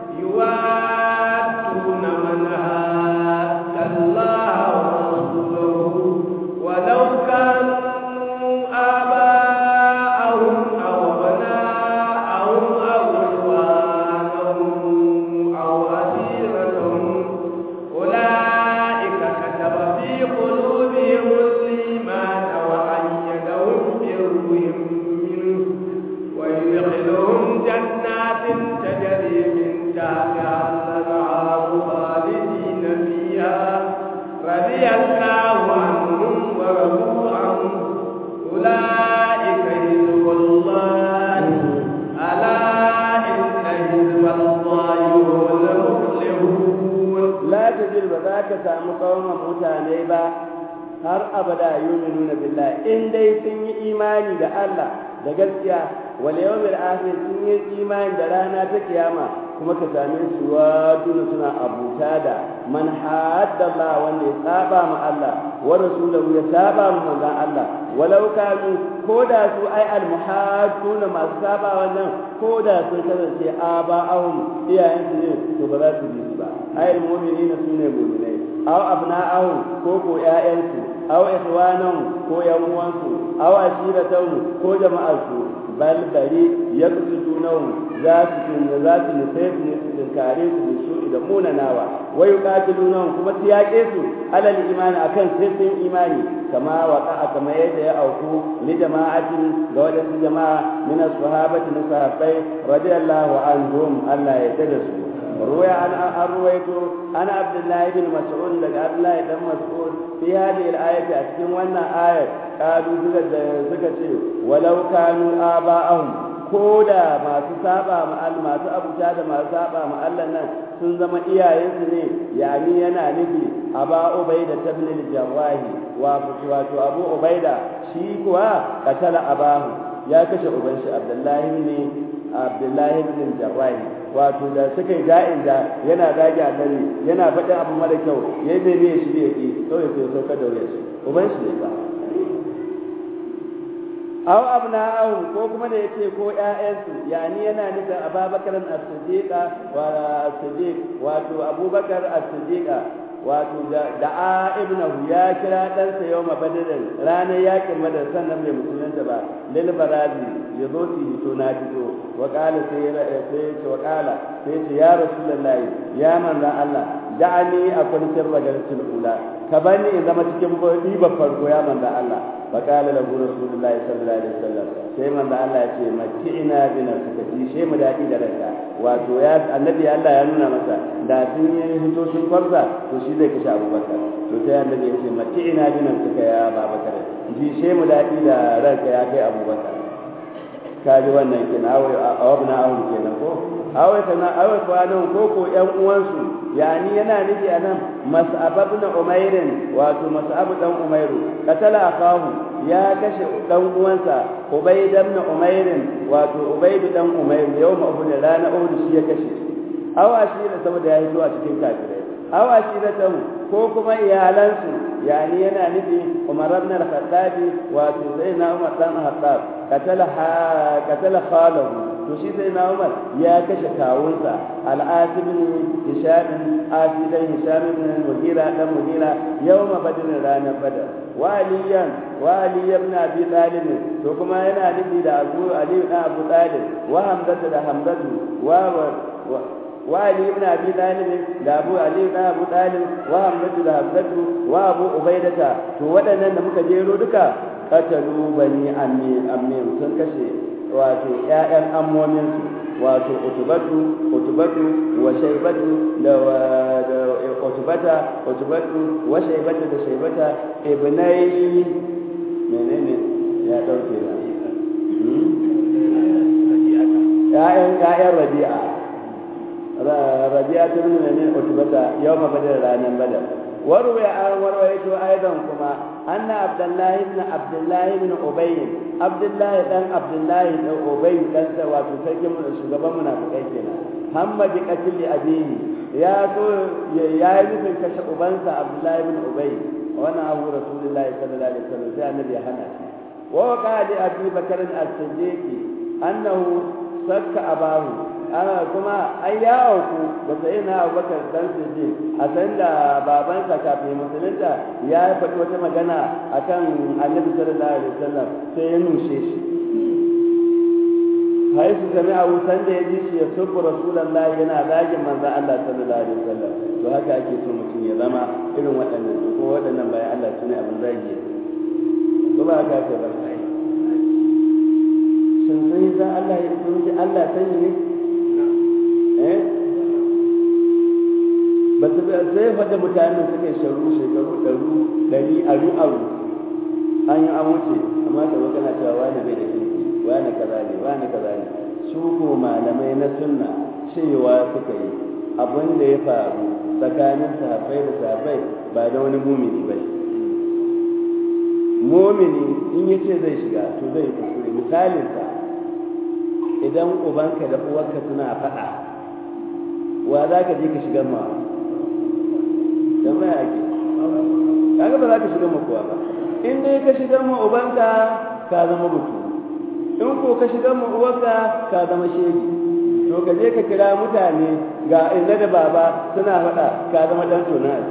يوادون من هاد الله ورسوله ولو كانوا آباءهم أو أبناءهم أو إخوانهم أو أسيرتهم أولئك كتب في قلوبهم الإيمان وأيدهم بروح منه ويدخلهم جنات تجري من تحتها الأنهار خالدين فيها رضي الله عنهم ورضوا عنه أولئك حزب الله ألا إن حزب الله هم المفلحون la tajid ba za ka samu kauman mutane ba har abada yuminuna billahi in dai sun yi imani da Allah da gaskiya wal yawmil akhir sun yi imani da rana ta kiyama kuma ka same su waduna suna abuta da man hadda Allah wanda ya saba ma Allah wa rasulahu ya saba ma manzon Allah walau kanu ko da su ai al muhadduna masu saba wannan ko da sun kasance aba'ahum iyayen su ne to ba za su bi su ba ai al mu'minina sune mu'minai aw abna'ahum ko ko ƴaƴansu aw ikhwanahum ko yan uwansu aw ashiratahum ko jama'arsu bal bari yaqtulunahum za su tunna za su nufe su ne su tinkare su da su da munanawa wa yuqatilunahum kuma su yaƙe su alal imani akan sai sun imani kama waqa kama yadda ya auku li jama'atin ga wadansu jama'a min as-sahabati na sahabbai radiyallahu anhum Allah ya yarda su روي عن أرويت أنا عبد الله بن مسعود لك عبد الله بن مسعود في هذه الآية أتكلم وانا آية قالوا زكاة ولو كانوا آباءهم koda masu saba ma Allah masu abuta da masu saba ma Allah nan sun zama iyayensu ne yani yana nufi aba ubaida tabn al-jawahi wa wato abu ubaida shi kuwa katala abahu ya kashe uban shi abdullahi ne abdullahi bin jarrahi wato da suka yi da'in da yana zagi annabi yana faɗin abu mara kyau ya yi ne shi da yake kawai sai sauka da wuya shi uban shi ne ba aw abna'ahum ko kuma da yace ko ƴaƴansu yani yana nufin Abubakar as-Siddiq wa as-Siddiq wato Abubakar as-Siddiq wato da ibnahu ya kira ɗansa yau mabadirin ranar yakin madar sannan bai musulunta ba lil barazi ya zo su hito na fito wa kala sai ya ce wa kala sai ce ya rasulullahi ya manzan Allah da'ani a kwanciyar ragarcin ula ka bani in zama cikin ɗiban farko ya manzan Allah fa qala lahu rasulullahi sallallahu alaihi wasallam sai manzo Allah ya ce mati'ina bi nafsika ji sai mu dadi da ranka wato ya annabi Allah ya nuna masa da sun yi hito sun farza to shi zai kashe Abubakar to sai annabi ya ce mati'ina bi nafsika ya Abubakar ji sai mu dadi da ranka ya kai Abubakar kaji wannan kenan awai awabna awun kenan ko awai kana awai kwanan ko ko ƴan uwansu yani yana nufi anan mas'ab ibn umairin wato mas'ab dan umairu katala akahu ya kashe dan uwansa ubayd ibn umairin wato ubayd dan umairu yawma uhud rana uhud shi ya kashe awa shi da saboda ya hito a cikin kafirai awa shi da tamu ko kuma iyalansu yani yana nufi umar ibn al-khattab wato zaina umar dan khattab katala katala khalahu to shi sai na umar ya kashe kawunsa al'asibin hishamin asidan hishamin mugira dan mugira yawma badr ranar badar wa aliyan wa ali ibn abi talib to kuma yana nufi da abu ali ibn abu talib wa hamzatu da hamzatu wa wa ali ibn abi talib da abu ali ibn abu talib wa hamzatu da hamzatu wa abu ubaidata to waɗannan da muka jero duka katalu bani ammi ammi sun kashe wato ƴaƴan ammominsu wato utubatu utubatu wa shaybatu da utubata utubatu wa shaybatu da shaybata ibnai menene ya dauke na ƴaƴan ƴaƴan rabi'a rabi'a ta nuna menene utubata yawma badar ranar badar وروي عن ورويت ايضا كما ان عبد الله بن عبد الله بن ابي عبد الله بن عبد الله بن ابي كان wato sarkin mu shugaban munafikai kenan hamma bi qatl abihi ya so ya yi nufin kashe ubansa abdullahi bin ubay wannan abu rasulullahi sallallahu alaihi wasallam sai annabi ya hana shi wa qali abi bakr as-siddiq annahu sakka abahu ana kuma an ya auku ba sai na abubakar dan suje a san da babansa kafin musulunta ya faɗi wata magana akan annabi sallallahu alaihi wasallam sai ya nushe shi hai su sami a wutan da ya ji shi ya subbu rasulullahi yana zagin manzon Allah sallallahu alaihi wasallam to haka ake so mutum ya zama irin waɗannan ko waɗannan bayan Allah sune abin zagi ko ba haka ce ba sun sai za Allah ya sun Allah sani ne ba su sai fada mutane suka sharu shekaru ɗaru ɗari aru aru an yi an wuce amma da wata na cewa wani bai da kirki wani kaza ne wani kaza ne su ko malamai na sunna cewa suka yi abin da ya faru tsakanin sahabbai da sahabbai ba da wani mumini ba mumini in ya ce zai shiga to zai kuskure misalinsa idan ubanka da uwarka suna faɗa wa za ka je ka shiga ma jama'a ake kaga ba za ka shiga ma kowa ba in dai ka shiga ma ubanka ka zama mutu in ko ka shiga ma uwarka ka zama shegi to ka je ka kira mutane ga inda da baba suna faɗa ka zama dan tona a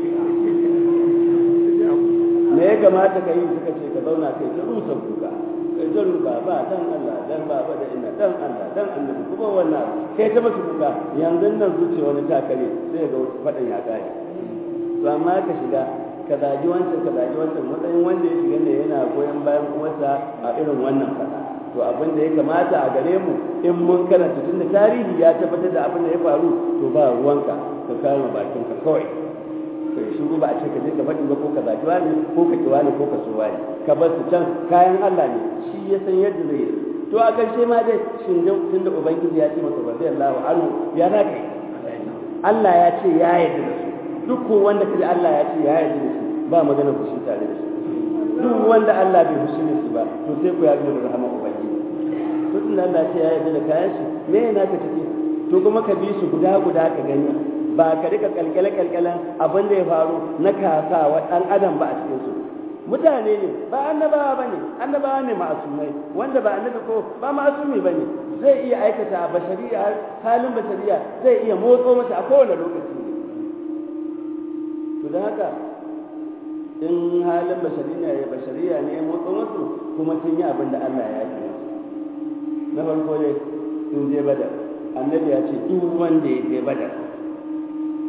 me ya kamata ka yi suka ce ka zauna kai ta rusa kuka kai ta ruba ba dan Allah dan baba da ina dan Allah dan annabi kuma wannan kai ta masu kuka yanzu nan zuciya wani takare sai ga faɗan ya kare to amma ka shiga ka zagi wancan ka zagi wancan matsayin wanda ya shiga ne yana goyon bayan uwarsa a irin wannan faɗa to abin da ya kamata a gare mu in mun karanta tunda tarihi ya tabbatar da abin da ya faru to ba ruwanka ka kama bakinka kawai kai shiru ba a ce ka je ka faɗi ba ko ka zagi wani ko ka ki wani ko ka so wani ka bar su can kayan Allah ne shi ya san yadda zai yi to a ƙarshe ma dai shin tun da ubangiji ya ce masa radiyallahu anhu ya na kai Allah ya ce ya yarda da su duk ko wanda kaji Allah ya ce ya yarda da su ba magana ku shi tare da su duk wanda Allah bai fushi da su ba to sai ku ya zo da rahama ubangiji to tun da Allah ya ce ya yarda da kayan shi me yana ka tafi to kuma ka bi su guda guda ka gani ba ka rika kalkale kalkalen abin da ya faru na kasa wa dan adam ba a cikin su mutane ne ba annabawa ba ne annabawa ne ma'asumai wanda ba annabi ko ba ma'asumi ba ne zai iya aikata bashariya halin bashariya zai iya motso masa a kowane lokaci ne to da haka in halin bashariya ya bashariya ne ya motso masu kuma sun yi abin da Allah ya yi na farko ne sun je badar annabi ya ce duk wanda ya je badar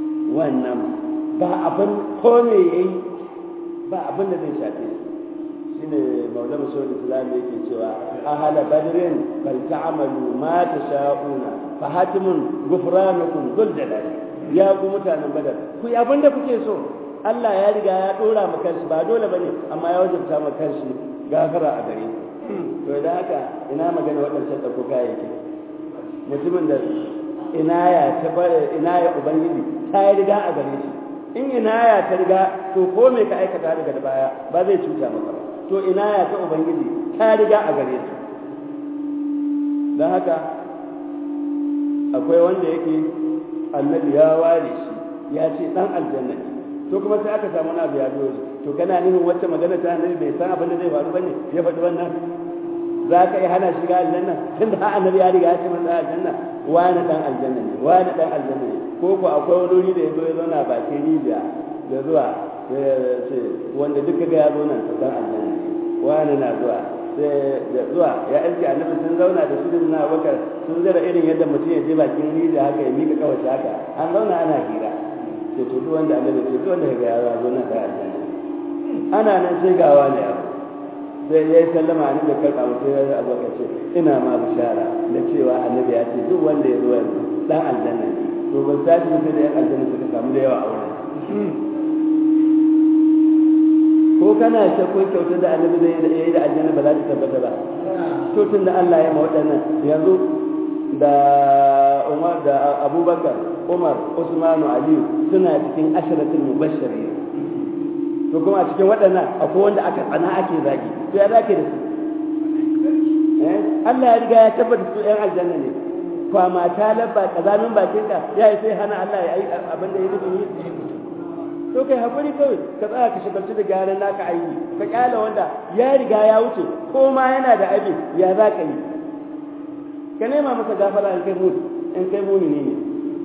wannan ba abin ko me yayi ba abin da zai shafe su shine maulana shawul islam yake cewa ahala badrin fal ta'malu ma tasha'una fa hatimun ghufranukum dhul jalali ya ku mutanen badar ku yi abin da kuke so Allah ya riga ya dora ma kanshi ba dole bane amma ya wajabta ma kanshi gafara a gare ku to idan haka ina magana waɗancan ɗauko kayayyaki mutumin da inaya ta bare inaya ubangiji ta yi riga a gare shi in inaya ta riga to ko me ka aikata daga da baya ba zai cuta maka ba to inaya ta ubangiji ta riga a gare su don haka akwai wanda yake annabi ya ware shi ya ce dan aljanna ne to kuma sai aka samu wani abu ya zo to kana nufin wacce magana ta annabi bai san abin da zai faru bane ya faɗi wannan za ka yi hana shiga aljanna tunda har annabi ya riga ya ce masa aljanna wani dan aljanna ne wani dan aljanna ne ko ko akwai wani wuri da ya zo ya zauna bakin rijiya da zuwa ce wanda duka ga ya zo nan to dan aljanna ne wani na zuwa sai da zuwa ya aiki annabi sun zauna da su na bakar sun zara irin yadda mutum ya je bakin rijiya haka ya mika kawai haka an zauna ana hira sai to duk wanda annabi ce duk wanda ya ga ya zo nan dan aljanna ana nan sai gawa ne abu sai ya yi sallama a da karɓa mutum ya abu ka ce ina ma bishara da cewa annabi ya ce duk wanda ya zo yanzu dan aljanna ne to ban tashi mutum da yan aljanna suka samu da yawa a wurin ko kana shakkun kyautar da annabi zai yi da aljanna ba za ta tabbata ba to tun da Allah ya ma waɗannan yanzu da Umar da Abubakar Umar Usmanu Aliyu suna cikin asharatul mubashirin to kuma a cikin waɗannan akwai wanda aka tsana ake zagi to ya zake da su Allah ya riga ya tabbata su ƴan aljanna ne kwama ta labba kazamin bakin ka ya yi sai hana Allah ya yi abin da ya nufin yi to kai hakuri kawai ka tsaya ka shigarci da gyaran naka aiki ka kyala wanda ya riga ya wuce ko ma yana da abin ya za ka yi ka nema masa gafara in kai mu in kai mumini ne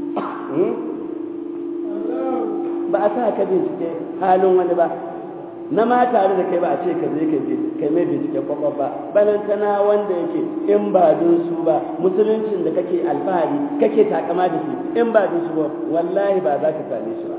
ba a sa ka bincike halin wani ba na ma tare da kai ba a ce ka je kai mai bincike kwakwaf ba balantana wanda yake in ba don su ba musuluncin da kake alfahari kake takama da shi in ba don su ba wallahi ba za ka same shi ba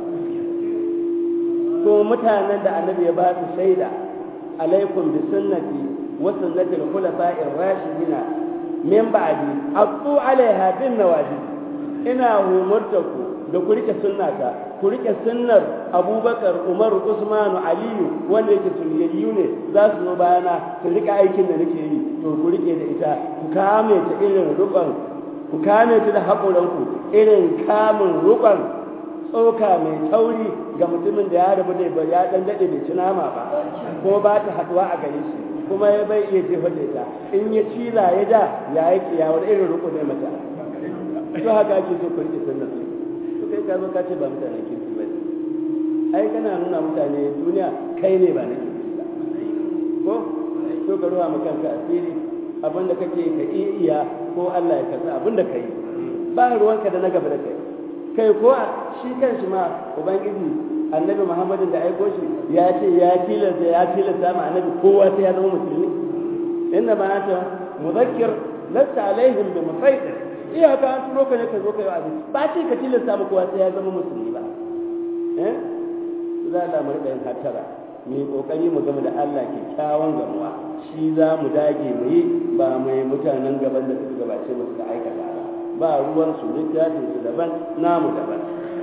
ko mutanen da annabi ya ba su shaida alaikum bi sunnati wa sunnati al-khulafa'ir rashidina min ba'di aqu alaiha bin nawajib ina humurtaku da ku rike sunnata ku rike sunnar abubakar umar usman aliyu wanda yake sunyayyu ne za su zo bayana su rika aikin da nake yi to ku rike da ita ku kame ta irin rukon ku kame ta da haƙuranku irin kamun rukon tsoka mai tauri ga mutumin da ya rabu da ya dan dade bai ci nama ba ko ba ta haduwa a gare shi kuma ya bai iya jefa da ita in ya cila ya da ya yi kiyawar irin ruku ne mata to haka ake so ku rike sunnar to kai ka zo ka ce ba mutanen kirki ba ne ai kana nuna mutane duniya kai ne ba na kirki ba ko to ka ruwa maka kanka asiri abinda kake ka iya ko Allah ya karɓi abinda ka yi ba ruwanka da na gaba da kai kai ko shi kanshi ma ubangiji annabi muhammadin da aiko shi ya ce ya tilasta ya tilasta ma annabi kowa sai ya zama musulmi inna ma anta muzakkir lasta alaihim bi musaitir iyaka an turo ka ne ka zo kai wa'azi ba ce ka tilasta ma kowa sai ya zama musulmi ba eh za da mu rika yin hatara mu yi kokari mu gama da Allah kyakkyawan gamuwa shi za mu dage mu yi ba mu yi mutanen gaban da suka gabace mu suka aikata ba ba ruwan su littafin su daban namu daban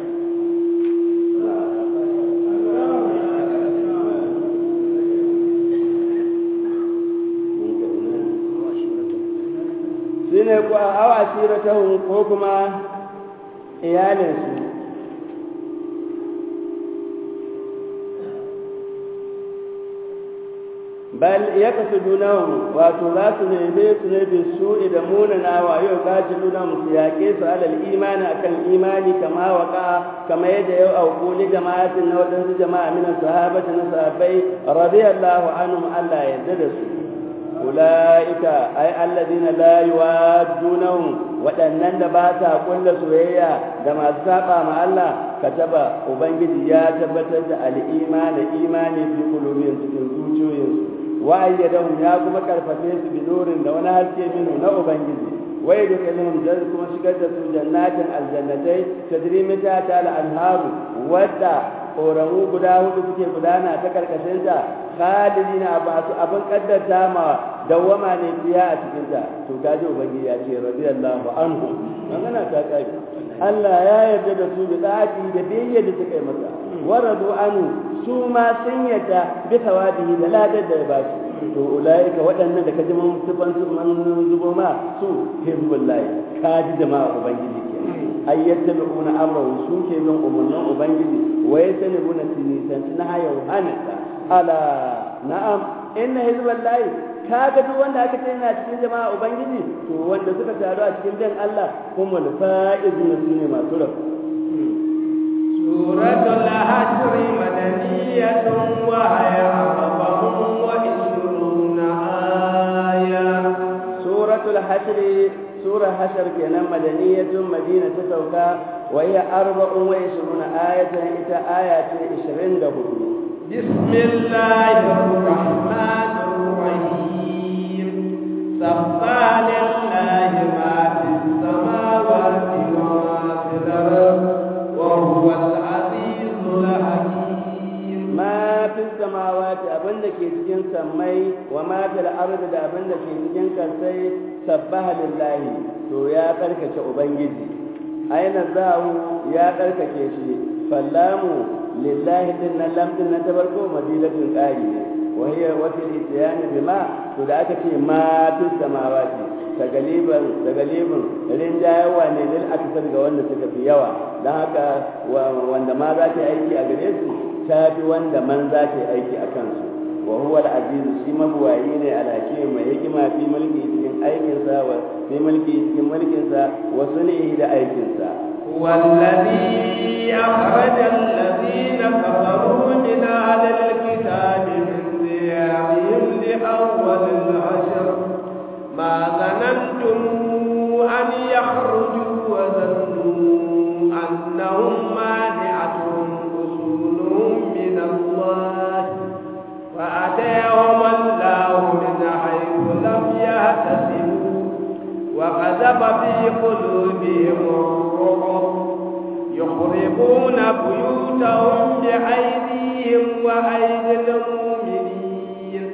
shi ne ku a awa siratahun ko kuma iyalinsu bal ya kasu dunahum wato za su neme su ne bin su da munana wa yau kaci dunahum su yaƙe su alal imani akan imani kama waka kama yadda yau auku ni jama'atin na waɗansu jama'a minan sahabati na sahabbai radiyallahu anhum Allah ya yarda da su ulaika ay alladhina la yuwaddunahum waɗannan da ba sa kulla soyayya da masu saba ma Allah kataba ubangiji ya tabbatar da al-imani imani fi qulubihim cikin zuciyoyinsu wa'ayyadahum ya kuma karfafe su bi nurin da wani haske minu na ubangiji wai da kalmar da kuma shigar da su jannatin aljannatai tadri min tahta al-anharu wadda ƙoramu guda hudu suke gudana ta karkashinta khalidina ba su abin kaddata ma dawwama ne fiya a cikinta to kaji ubangiji ya ce radiyallahu anhu magana ta kai Allah ya yarda da su bi da'ati da biyayya da suka yi masa waradu anu su ma sun yarda bi tawadihi da ladar da ya ba su to ulaika waɗannan da kaji mun sifan su man zubo ma su hizbullahi kaji jama'a ubangiji kenan ay yattabi'una amrahu su ke bin umarnin ubangiji wa yasanibuna sinisan na hayan hanata ala na'am inna hizballahi kaga duk wanda aka ce yana cikin jama'a ubangiji to wanda suka taru a cikin bin Allah kuma fa'izun sune masu rabu suratul hasr madaniyatun wa hiya arba'un wa ishruna aya suratul hasr sura hashr kenan madaniyatun madina ta sauka wa hiya arba'un wa ishruna ayatan ita aya ce 24 bismillahir rahmanir rahim sabba lillahi ma fis samawati wa ma fil ardi wa huwa al-azizul hakim ma fi samawati abinda ke cikin sammai wa ma fil ardi da abinda ke cikin kansai sabbaha lillahi to ya karkace ubangiji aina zahu ya karkace shi fallamu lillahi din nan lamdin na tabarko madilatun qari ne wa hiya wa fil ityan bima to da aka ce ma fi samawati tagaliban tagaliban rinjayawa ne lil aksar ga wanda suka fi yawa dan haka wanda ma za ta aiki a gare su ta fi wanda man za ta aiki a kansu wa huwa al-aziz shi mabuwayi ne al-hakim mai hikima fi mulki cikin aikinsa wa fi mulki cikin mulkinsa wa sunihi da aikinsa والذي أخرج الذين كفروا من أهل الكتاب من ديارهم لأول العشر ما ظننتم أن يخرجوا وظنوا أنهم مانعتهم أصولهم من الله فأتيهم الله من حيث لم يحتسبوا وقذف في قلوبهم الرعب يخربون بيوتهم بأيديهم وأيدي المؤمنين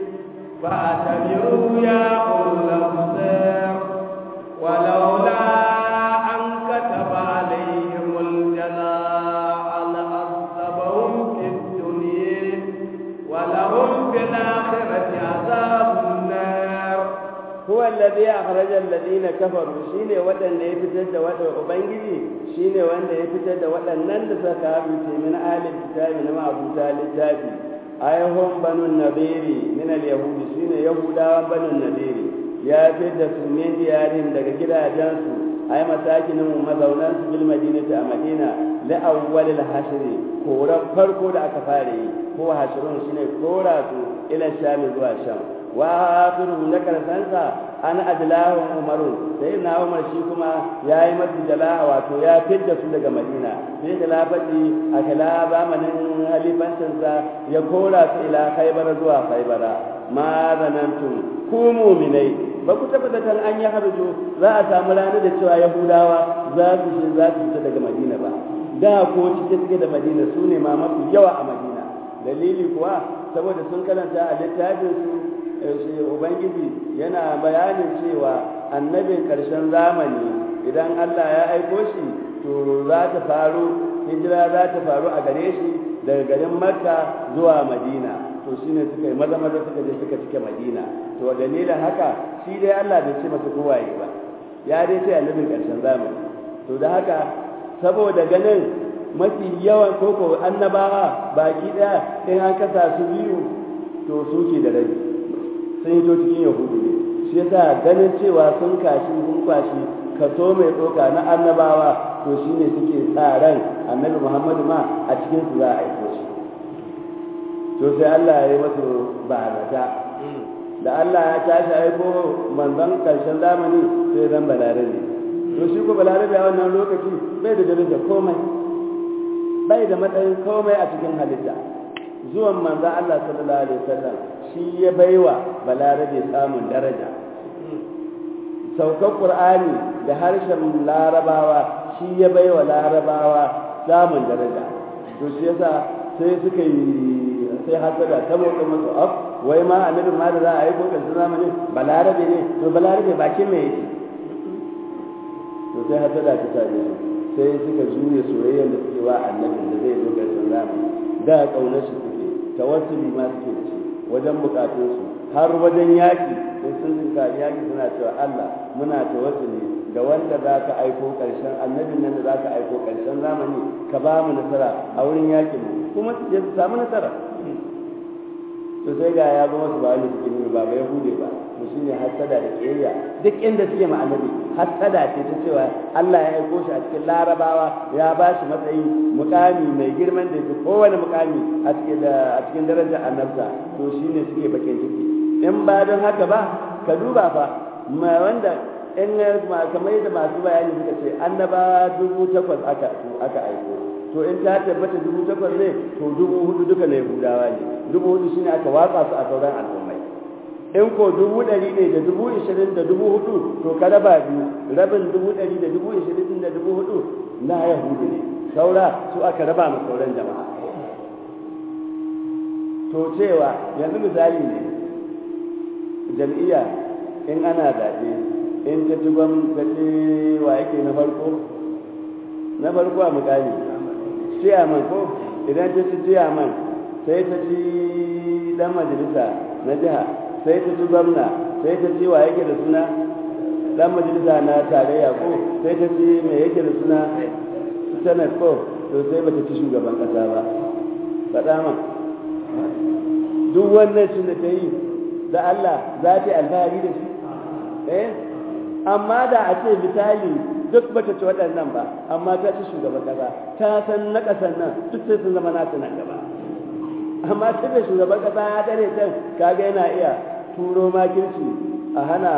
فأتبروا يا أولي الأبصار ولولا أن كتب عليهم الجلاء لعذبهم في الدنيا ولهم في الآخرة عذاب النار هو الذي أخرج الذين كفروا شيني ودن يفتد ودن أبنجي شيني وان يفتد ودن نند سكابي من آل الكتاب نما أبو تالي التابي أيهم بنو النذير من اليهود شيني يهودا بنو النذير يا فد سمين ديارهم daga gidajensu ai masakinin mazaunan su bil madinati a madina la awwal al hashr koran farko da aka fare yi ko hashrun shine kora su ila sham zuwa sham wa akhiru na karsansa an adlahu umaru sai na umar shi kuma yayi masu jala'a wato ya fidda su daga madina sai khilafati a kala zamanin halifancinsa ya kora su ila khaybar zuwa khaybara ma zanantum ku mu'minai ba ku tabbatar an yi harjo za a samu ranar da cewa yahudawa za su shi za su fita daga madina ba da ko cike cike da madina su ne ma mafi yawa a madina dalili kuwa saboda sun karanta a littafin su ubangiji yana bayanin cewa annabin karshen zamani idan allah ya aiko shi to za ta faru hijira za ta faru a gare shi daga garin makka zuwa madina to shine suka yi maza maza suka je suka cike madina to dalilin haka shi dai allah bai ce masa kowaye ba ya dai ce annabin karshen zamani to da haka saboda ganin mafi yawan koko annabawa baki daya in an kasa su biyu to suke da rabi sun yi to cikin yahudu ne shi yasa ganin cewa sun kashi sun kwashi kaso mai tsoka na annabawa to shine suke sa ran annabi muhammadu ma a cikin su za a aiko shi to sai Allah ya yi masu barata da Allah ya tashi aiko manzon karshen zamani sai zan balarabe to shi ko balarabe a wannan lokaci bai da daraja komai bai da matsayin komai a cikin halitta zuwan manzon Allah sallallahu alaihi wasallam shi ya baiwa balarabe samun daraja saukar qur'ani da harshen larabawa shi ya baiwa larabawa samun daraja to shi yasa sai suka yi sai hasada ta motsa masu af wai ma annabin ma da za a yi ko ƙarshen zamani balarabe ne to balarabe bakin me yake to sai hasada ta same su sai suka juye soyayyar da suke wa annabin da zai zo ƙarshen zamani da ƙaunar shi suke tawassuli ma suke da shi wajen bukatunsu har wajen yaƙi in sun zinka yaƙi suna cewa Allah muna tawassuli da wanda za ka aiko ƙarshen annabin nan da za ka aiko ƙarshen zamani ka ba mu nasara a wurin yaƙin mu kuma su je su samu nasara to sai ga ya zama su ba wani suke nuna ba bai hude ba to shine hasada da ƙiyayya duk inda suke ma annabi hasada ce ta cewa Allah ya aiko shi a cikin larabawa ya ba shi matsayi mukami mai girman da yake kowane mukami a cikin a cikin darajar annabta to shine suke bakin ciki in ba don haka ba ka duba fa ma wanda in kamar yadda masu bayani suka ce annaba dubu takwas aka aka aiko to in ta tabbata dubu takwas ne to dubu hudu duka na yahudawa ne dubu hudu shine aka watsa su a sauran al'ummai in ko dubu ɗari ne da dubu ishirin da dubu hudu to ka raba biyu rabin dubu ɗari da dubu ishirin da dubu hudu na yahudu ne saura su aka raba ma sauran jama'a to cewa yanzu misali ne jam'iyya in ana zaɓe in ta ci gwamnati wa yake na farko na farko a mukami ciyaman ko idan ta ci ciyaman sai ta ci dan majalisa na jiha sai ta ci gwamna sai ta ci wa yake da suna dan majalisa na tarayya ko sai ta ci me yake da suna senate ko to sai bata ci shugaban kasa ba faɗa ma duk wannan shi da ta yi da Allah za ta yi alfahari da shi eh amma da a ce misali duk bata ci waɗannan ba amma ta ci shugaban kasa ta san na ƙasan nan duk sai sun zama nasu nan gaba amma tun da shugaban kasa ya dare can kaga yana iya turo makirci a hana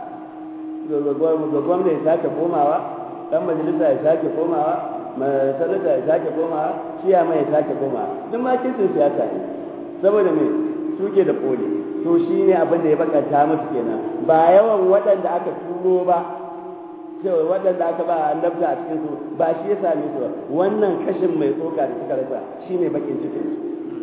ga gwamna ya sake komawa dan majalisa ya sake komawa sanata ya sake komawa ciyama ya sake komawa duk makircin siyasa ne saboda me suke da koli to shi ne abin da ya bakanta musu kenan ba yawan waɗanda aka turo ba cewa waɗanda aka ba annabta a cikin su ba shi ya same su ba wannan kashin mai tsoka da suka rasa shi ne bakin cikin su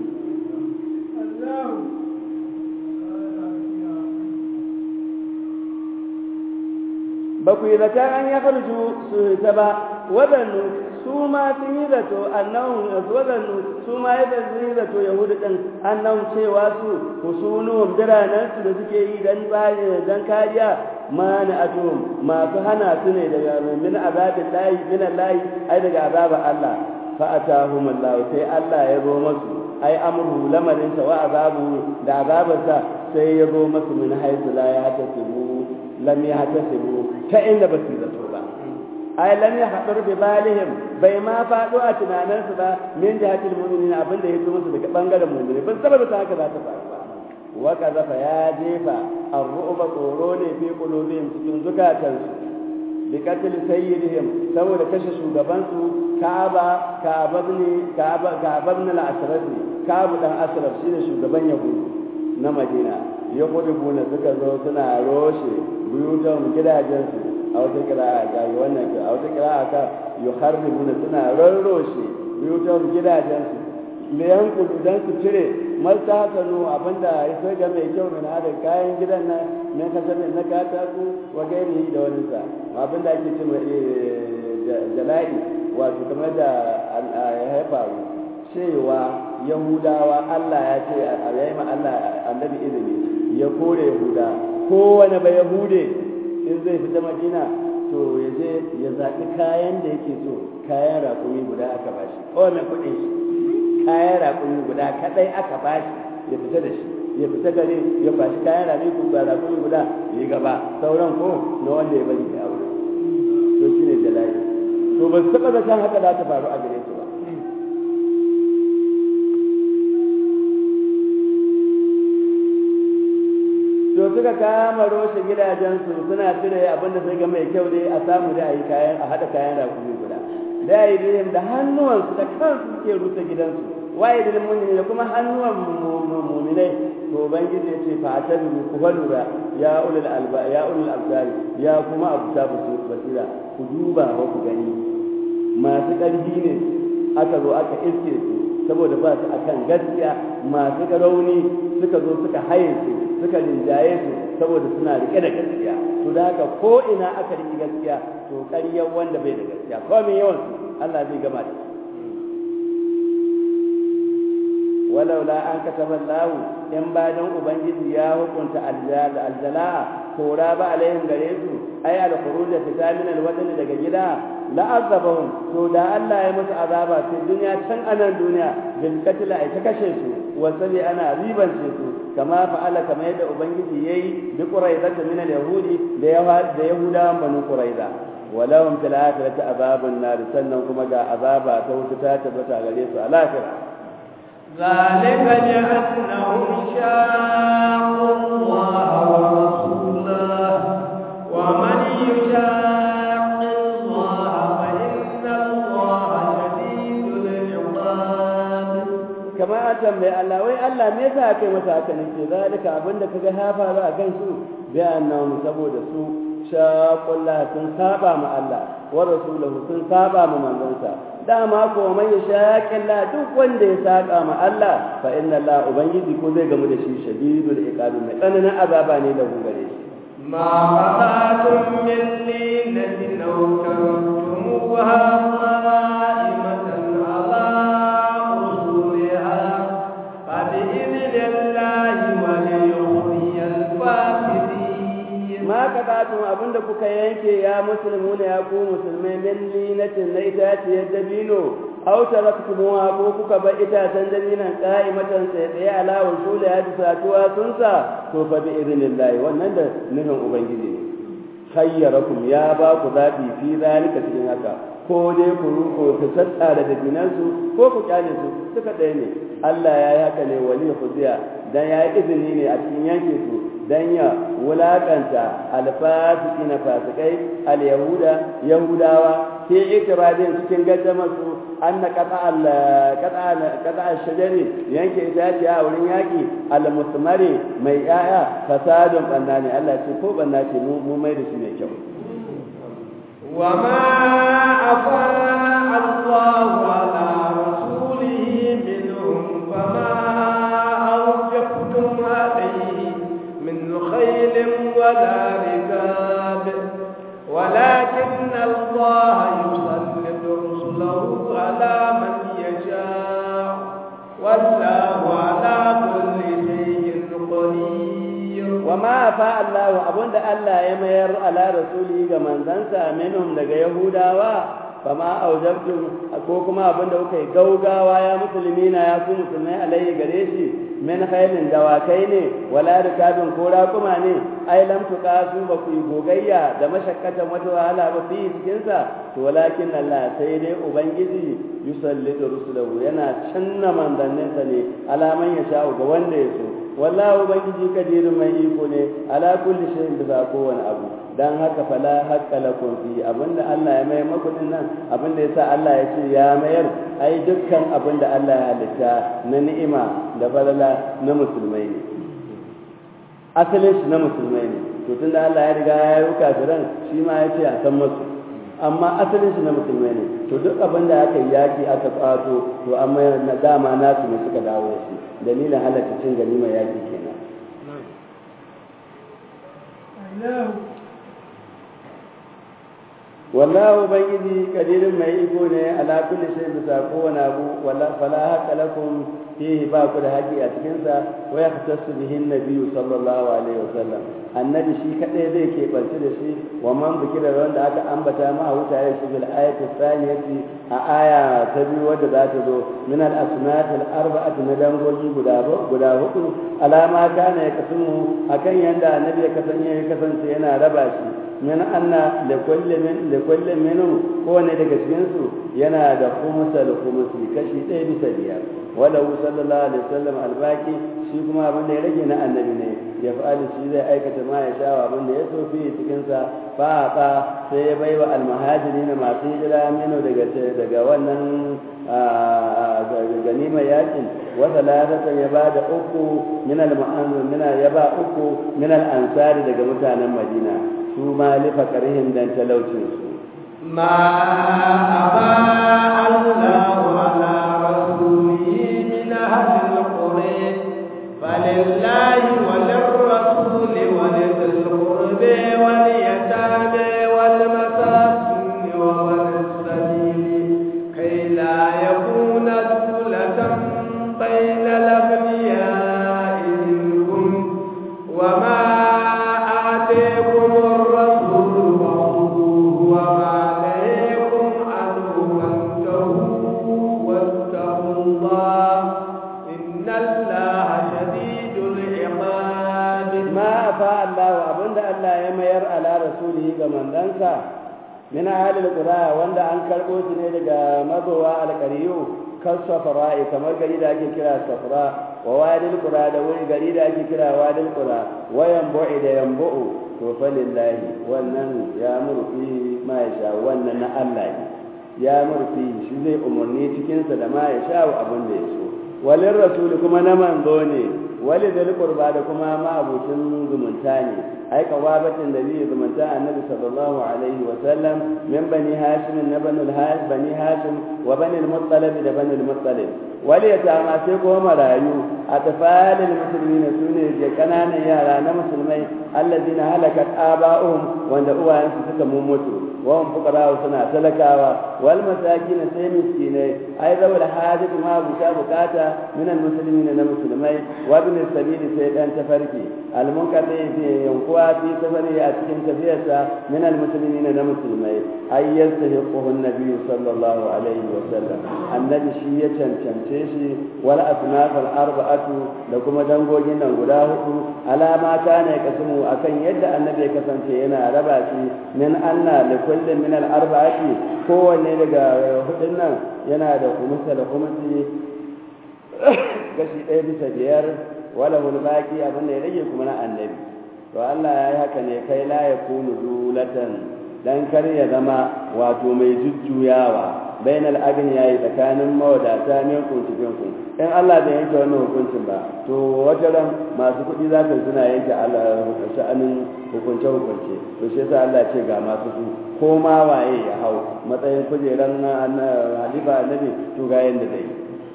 ba ku yi zata an ya karju su ta ba waɗannu su ma sun yi zato annahun waɗannu su ma yadda sun yi zato yahudu ɗin annahun cewa su husunuhum biranensu da suke yi don don kariya ma na atum masu hana su ne daga min azabin layi min layi ai daga azabar Allah fa atahum Allah sai Allah ya zo masu ai amru lamarin sa wa azabu da azabarsa sai ya zo masu min haisu la ya tasibu lam ya tasibu ta inda ba su zato ba ai lam ya hadur bi balihim bai ma fado a tunaninsu ba min jihatil mu'minin abin da ya zo musu daga bangaren mu'mini ban saboda ta haka za ta faru ba wa kazafa ya jefa ar-ru'ba tsoro ne fi qulubihim cikin zukatansu bi qatl sayyidihim saboda kashe shugabansu Ka'aba Ka'aba ne Ka'aba Ka'aba ibn al-Asraf Ka'ab dan Asraf shine shugaban Yahudu na Madina Yahuduna suka zo suna roshe buyutan gidajensu a wata kira'a ga wannan a wata kira'a ka yuharribuna suna rarroshe buyutan gidajensu me yankulu dan su cire marta hasanu abinda ya sai ga mai kyau min hada kayan gidan na na kasamin na katako wa gairi da wani sa abinda ake ce jala'i wato kamar da ya haifaru cewa yahudawa Allah ya ce a yayi ma Allah annabi izini ya kore yahuda kowane ba yahude in zai fita madina to ya je ya zaɓi kayan da yake so kayan rakumi guda aka bashi kowane kuɗin shi kayan rakumi guda kaɗai aka bashi ya fita da shi ya fita gare ya bashi kayan rakumi guda ya yi gaba sauran ko na wanda ya bari ya aure to shi ne jalali to ba su taɓa zaton haka za ta faru a gare su ba to suka kama roshe gidajensu suna cire abin da sai ga mai kyau dai a samu da a yi kayan a haɗa kayan rakumi guda da yi dai da hannuwansu da kansu suke rusa gidansu waye da mu'mini da kuma hannuwan mu'minai to ubangiji ya ce fa ta bi ku lura ya ulul alba ya ulul absar ya kuma abu ta basira ku duba ba ku gani masu ƙarfi ne aka zo aka iske su saboda ba su akan gaskiya masu rauni suka zo suka haye su suka rinjaye su saboda suna rike da gaskiya to da haka ko ina aka rike gaskiya to ƙaryar wanda bai da gaskiya ko mai yawan su Allah zai gama da walaula an kataba lahu in bayan ubangiji ya hukunta aljala'a kora ba alaihim gare su ai al-khuruj fita min al-watan daga gida la'azabahum to da Allah ya musu azaba sai duniya can anan duniya bil qatl ai ta kashe su wa sabi ana ribance su kama fa'ala kama yadda ubangiji yayi bi quraiza min al-yahudi da yawa da yahudawan banu quraiza walahum fil akhirati azabun nar sannan kuma ga azaba ta wuta ta tabbata gare su a lafiya ذلك بأنهم شاقوا الله ورسوله ومن يشاق الله فإن الله شديد العقاب kama a tambayi Allah wai Allah me yasa kai masa haka ne ce zalika abinda kaga ya faru a kan su bi annahum saboda su shaqullah sun saba ma Allah wa rasulahu sun saba ma manzonsa dama ko man yashaqillah duk wanda ya saka ma Allah fa inna Allah ubangiji ko zai gamu da shi shadidul iqabi mai tsananin azaba ne da gare shi ما قطعتم من لينة أو كرمتموها قائمة على أصولها فبإذن الله وليخزي الفاسدين ma kaɗatun abinda kuka yanke ya musulmu ne ya ku musulmai min linatin na itaciyar dabino aw taraktumuha ko kuka bar itacen dabinon qa'imatan tsaye tsaye ala usuli ya satuwa sun sa to fa bi idnillahi wannan da nufin ubangiji ne khayyarakum ya ba ku zabi fi zalika cikin haka ko dai ku ruko ku tattara da dinansu ko ku kyale su duka ɗaya ne Allah ya yi haka ne wali khuziya dan ya yi izini ne a cikin yanke su dan ya wulakanta alfasiki na fasikai al-yahuda yahudawa ke ikiradin cikin gaddamar su an na kata shajari yanke itace a wurin yaƙi al-musmari mai yaya fasadun banna ne Allah ce ko banna ce mu mai da shi mai kyau وما أفاء الله على رسوله منهم فما أوجفتم عليه من خيل ولا ركاب ولكن الله يسلط رسله على من يشاء والله على كل شيء قدير wa ma fa Allah abunda Allah ya mayar ala rasuli ga manzansa minhum daga yahudawa fama aujabtum ko kuma abinda kuka yi gaugawa ya musulmina ya ku musulmai alayhi gare shi min khailin dawakai ne wala rikabin ko raƙuma ne ai lam tuqasu ba ku yi gogayya da mashakkatan wata wahala ba fi cikin sa to walakin Allah sai dai ubangiji yusallitu rusulahu yana canna manzanninsa ne alaman ya sha'u ga wanda ya so wallahu ubangiji kadirin mai iko ne ala kulli shay'in bisa kowane abu dan haka fala haqqa lakum fi abinda Allah ya mayar maku din nan abinda yasa Allah ya ce ya mayar ai dukkan abinda Allah ya halitta na ni'ima da falala na musulmai ne asalin shi na musulmai ne to tunda Allah ya riga ya yi kafiran shi ma ya ce a san masu amma asalin shi na musulmai ne to duk abin da aka yi yaki aka kwato to amma na dama nasu ne suka dawo da shi dalilin halatta cin ganimar yaki kenan wallahu ubangiji kadirin mai iko ne ala kulli shay bisa kowane abu wala fala haqqa lakum fihi ba ku da haƙi a cikin sa wa yahtassu bihi an-nabiy sallallahu alaihi wasallam annabi shi kadai zai ke barci da shi wa man bikira wanda aka ambata ma wuta ya shi bil ayati thaniyati a aya ta biyu wadda za ta zo min al-asnaf al-arba'ati na dangogi guda guda hudu alama kana ya kasance akan yanda annabi ya kasance ya kasance yana raba shi min anna da kullum min da kullum minhum kowane daga cikin su yana da khumsa da khumsi kashi ɗaya bisa biyar wala sallallahu alaihi wasallam albaki shi kuma abin da ya rage na annabi ne ya fa'ali shi zai aikata ma ya sha abin da ya so fi cikin sa fa fa sai ya baiwa almuhajirin masu hijira mino daga daga wannan ganima yakin wata ladata ya ba da uku min al-mu'anzir ya ba uku min al-ansari daga mutanen madina su ma lifa karihin dan talaucinsu. Ma aba Allah ala rasulihi أهل القرى فلله وللرسول ولذي القرب واليتامى والمساكين وابن السبيل كي لا يكون دولة بين الأغنياء منكم وما آتيكم الرسول فخذوه وما نهيكم عنه فانتهوا واتقوا الله إن الله شديد العقاب ما أفاء الله وأبند الله يمير على رسوله كمن دنسا من أهل القرى وند أن كربو سنة مضوا على القريو كالصفراء كما قريد أكي كرا الصفراء ووادي القرى دوري قريد أكي كرا وادي القرى وينبع إذا ينبع فلله ونن يأمر فيه ما يشاء ونن الله يأمر فيه شو زي أمرني تكنسى ما يشاء أبن يسوع walin rasuli kuma na manzo ne wali da qurba da kuma ma abucin zumunta ne ai kawabatin da zai zumunta annabi sallallahu alaihi wa sallam min bani hashim na bani al bani hashim wa bani al-muttalib da bani al-muttalib wali ya tama sai kuma marayu a tafalil muslimina sune da kananan yara na musulmai alladina halakat aba'uhum wanda uwayensu suka mummutu wa hum fuqara suna talakawa wal masakin sai miskinai ai zawal hajat ma buka bukata من المسلمين من المسلمين وابن السبيل سيدان تفرقي المنقطع في ينقوى في سفره أتكن كثيرة من المسلمين من المسلمين أي يستحقه النبي صلى الله عليه وسلم النبي شيء شمشيشي ولا أصناف الأربعة لكم دنقو جنا قداه على ما كان يقسمه أكن يد النبي كسن شيئنا رباشي من أن لكل من الأربعة هو نلقى هدنا ينادى خمسة لخمسة gashi ɗaya bisa biyar wala baki abin da ya rage kuma na annabi to Allah ya yi haka ne kai la ya kunu dulatan dan kar ya zama wato mai jujjuyawa bainal agni yayi tsakanin mawadata ne ku cikin ku in Allah bai yanke wannan hukuncin ba to wata ran masu kuɗi za ka suna yanke sha'anin hukunce hukunce to shi yasa Allah ce ga masu su ko ma waye ya hau matsayin kujeran halifa annabi to ga yanda zai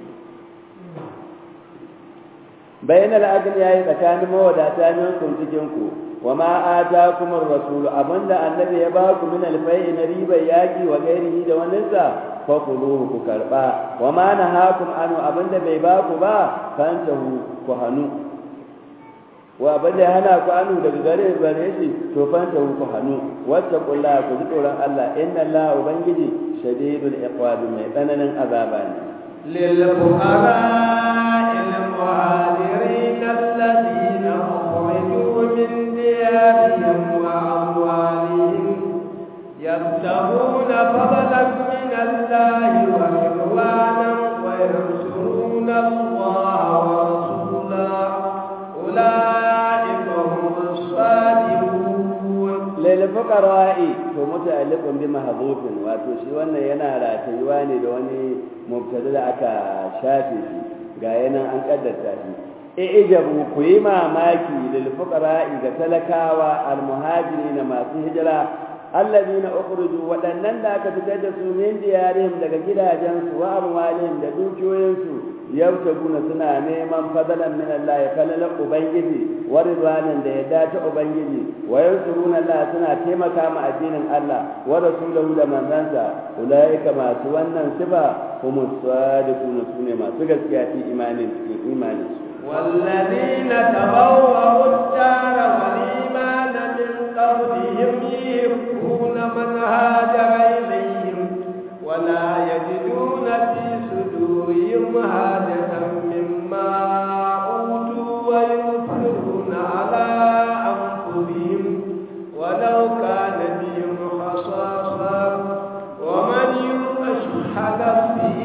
bayan al'adun ya yi tsakanin mawadata minkum cikinku wa ma ata kuma rasulu abinda annabi ya ba ku min alfai na ribar yaƙi wa gairihi da waninsa fa kuluhu ku karɓa wa ma nahakum anu abinda bai ba ku ba fantahu ku hanu wa abinda ya hana ku anu daga gare gare shi to fantahu ku hanu wacce kulla ku ji tsoron Allah inna Allah ubangiji shadidul iqabi mai tsananin azaba ne للفقراء المهاجرين الذين أخرجوا من ديارهم وأموالهم يبتغون فضلا من الله ورضوانا وينصرون الله ورسوله أولئك هم الصادقون للفقراء to muta'alliqun bi mahdhufin wato shi wannan yana ratayuwa ne da wani mubtada da aka shafe shi ga yanan an kaddarta shi e ijabu ku yi mamaki lil fuqara'i ga talakawa al muhajirin masu hijira allazina ukhruju wadannan da aka fitar da su min diyarihim daga gidajensu wa amwalihim da dukiyoyinsu yabtaguna suna neman fadalan min Allah falalan ubangiji wa ridwanan da yadda ta ubangiji wa yansuruna Allah suna taimaka ma addinin Allah wa rasulahu da manzansa ulaika masu wannan sifa humus sadiquna sune masu gaskiya fi imanin cikin imanin والذين تبوأوا الدار والإيمان من قبلهم يحبون من هاجر إليهم ولا يجدون في صدورهم حاجة مما أوتوا ويؤثرون على أنفسهم ولو كان بهم خصاصة ومن يوق شح نفسه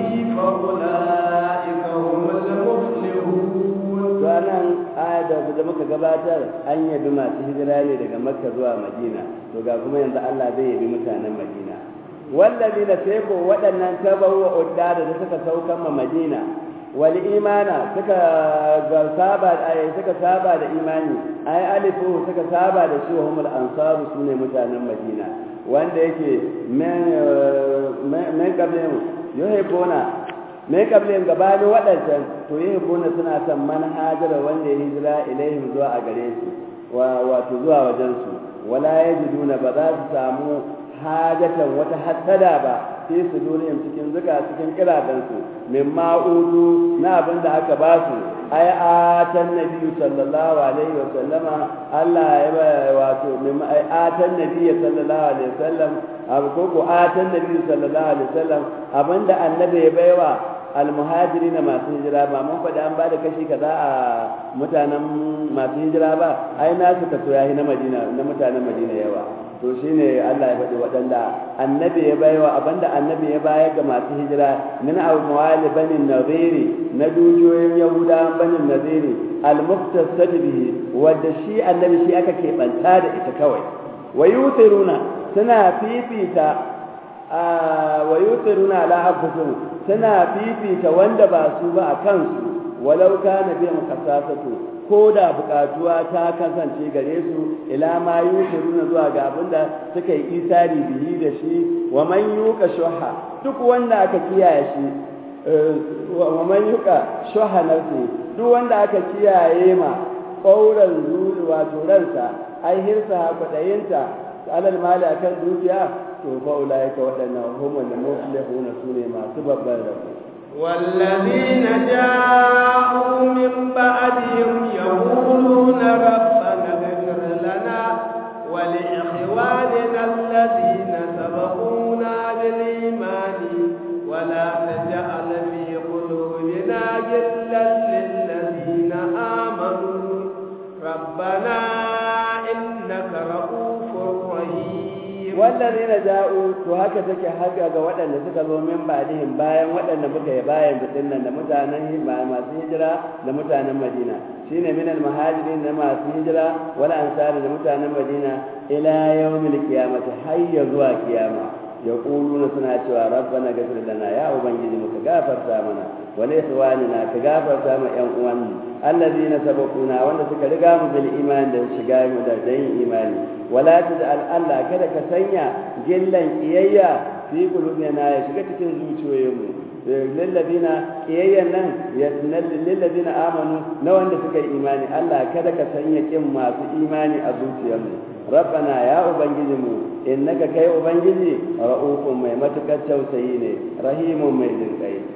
فأولئك هم المفلحون ranar ayar da muka gabatar an yabi masu hijira ne daga makka zuwa madina to ga kuma yanzu allah zai yabi mutanen madina wallazi na sai ko waɗannan tabawa udda da suka saukan ma madina wal imana suka ga saba ay suka saba da imani ay alifu suka saba da shi wa humul ansaru sune mutanen madina wanda yake men men kabin yuhibbuna me kablin gabanin waɗancan to yi hibbuna suna son manhajara wanda ya hijira ilaihim zuwa a gare su wato zuwa wajen su wala yajiduna ba za su samu hajatan wata hassada ba fi su duniyar cikin zuka cikin kiradansu min ma'udu na abin da aka ba su ai atan nabi sallallahu alaihi wa sallama Allah ya ba wato min ai atan nabi sallallahu alaihi wa sallam abu ko ko atan nabi sallallahu alaihi wa sallam abinda annabi ya baiwa almuhajiri na masu hijira ba mun faɗi an ba da kashi kaza a mutanen masu hijira ba ai nasu kaso yayi na madina na mutanen madina yawa to shine Allah ya faɗi waɗanda annabi ya baiwa abinda annabi ya bayar ga masu hijira min al-mawali banin nadiri na dukiyoyin yahudawan banin nadiri al-muqtasad bihi wanda shi annabi shi aka keɓanta da ita kawai wa yutiruna suna fifita wa yutiruna ala anfusihim suna fifita wanda ba su ba a kansu walau kana biyan kasasatu ko da bukatuwa ta kasance gare su ila ma yusiruna zuwa ga abinda suka yi isari bihi da shi wa man yuka shuha duk wanda aka kiyaye shi wa man yuka shuha nafsi duk wanda aka kiyaye ma ƙauran zuri wato ransa ai hirsa kwaɗayinta alal mali akan dukiya to fa ulaika waɗannan humul muflihuna sune masu babban rabo والذين جاءوا من بعدهم يقولون ربنا اغفر لنا ولإخواننا الذين سبقونا بالإيمان ولا تجعل في قلوبنا غلا للذين آمنوا ربنا إنك رؤوف رحيم wallazina ja'u to haka take haka ga waɗanda suka zo min ba'dihim bayan waɗanda muka yi bayan da dinnan da mutanen masu hijira da mutanen Madina shine min al-muhajirin da masu hijira wal ansari da mutanen Madina ila yawmil qiyamati hayya zuwa kiyama yaquluna suna cewa rabbana ghfir lana ya ubangiji muka gafarta mana wa li ikhwanina ka gafarta ma yan uwan allazina sabaquna wanda suka riga mu bil iman da shiga mu da dan imani wala taj'al Allah kada ka sanya gillan kiyayya fi qulubina ya shiga cikin zuciyoyinmu lillazina kiyayyan nan ya lillazina amanu na wanda suka yi imani Allah kada ka sanya kin masu imani a zuciyarmu rabbana ya ubangijinmu innaka kai ubangiji ra'ufun mai matukar tausayi ne rahimun mai jinkai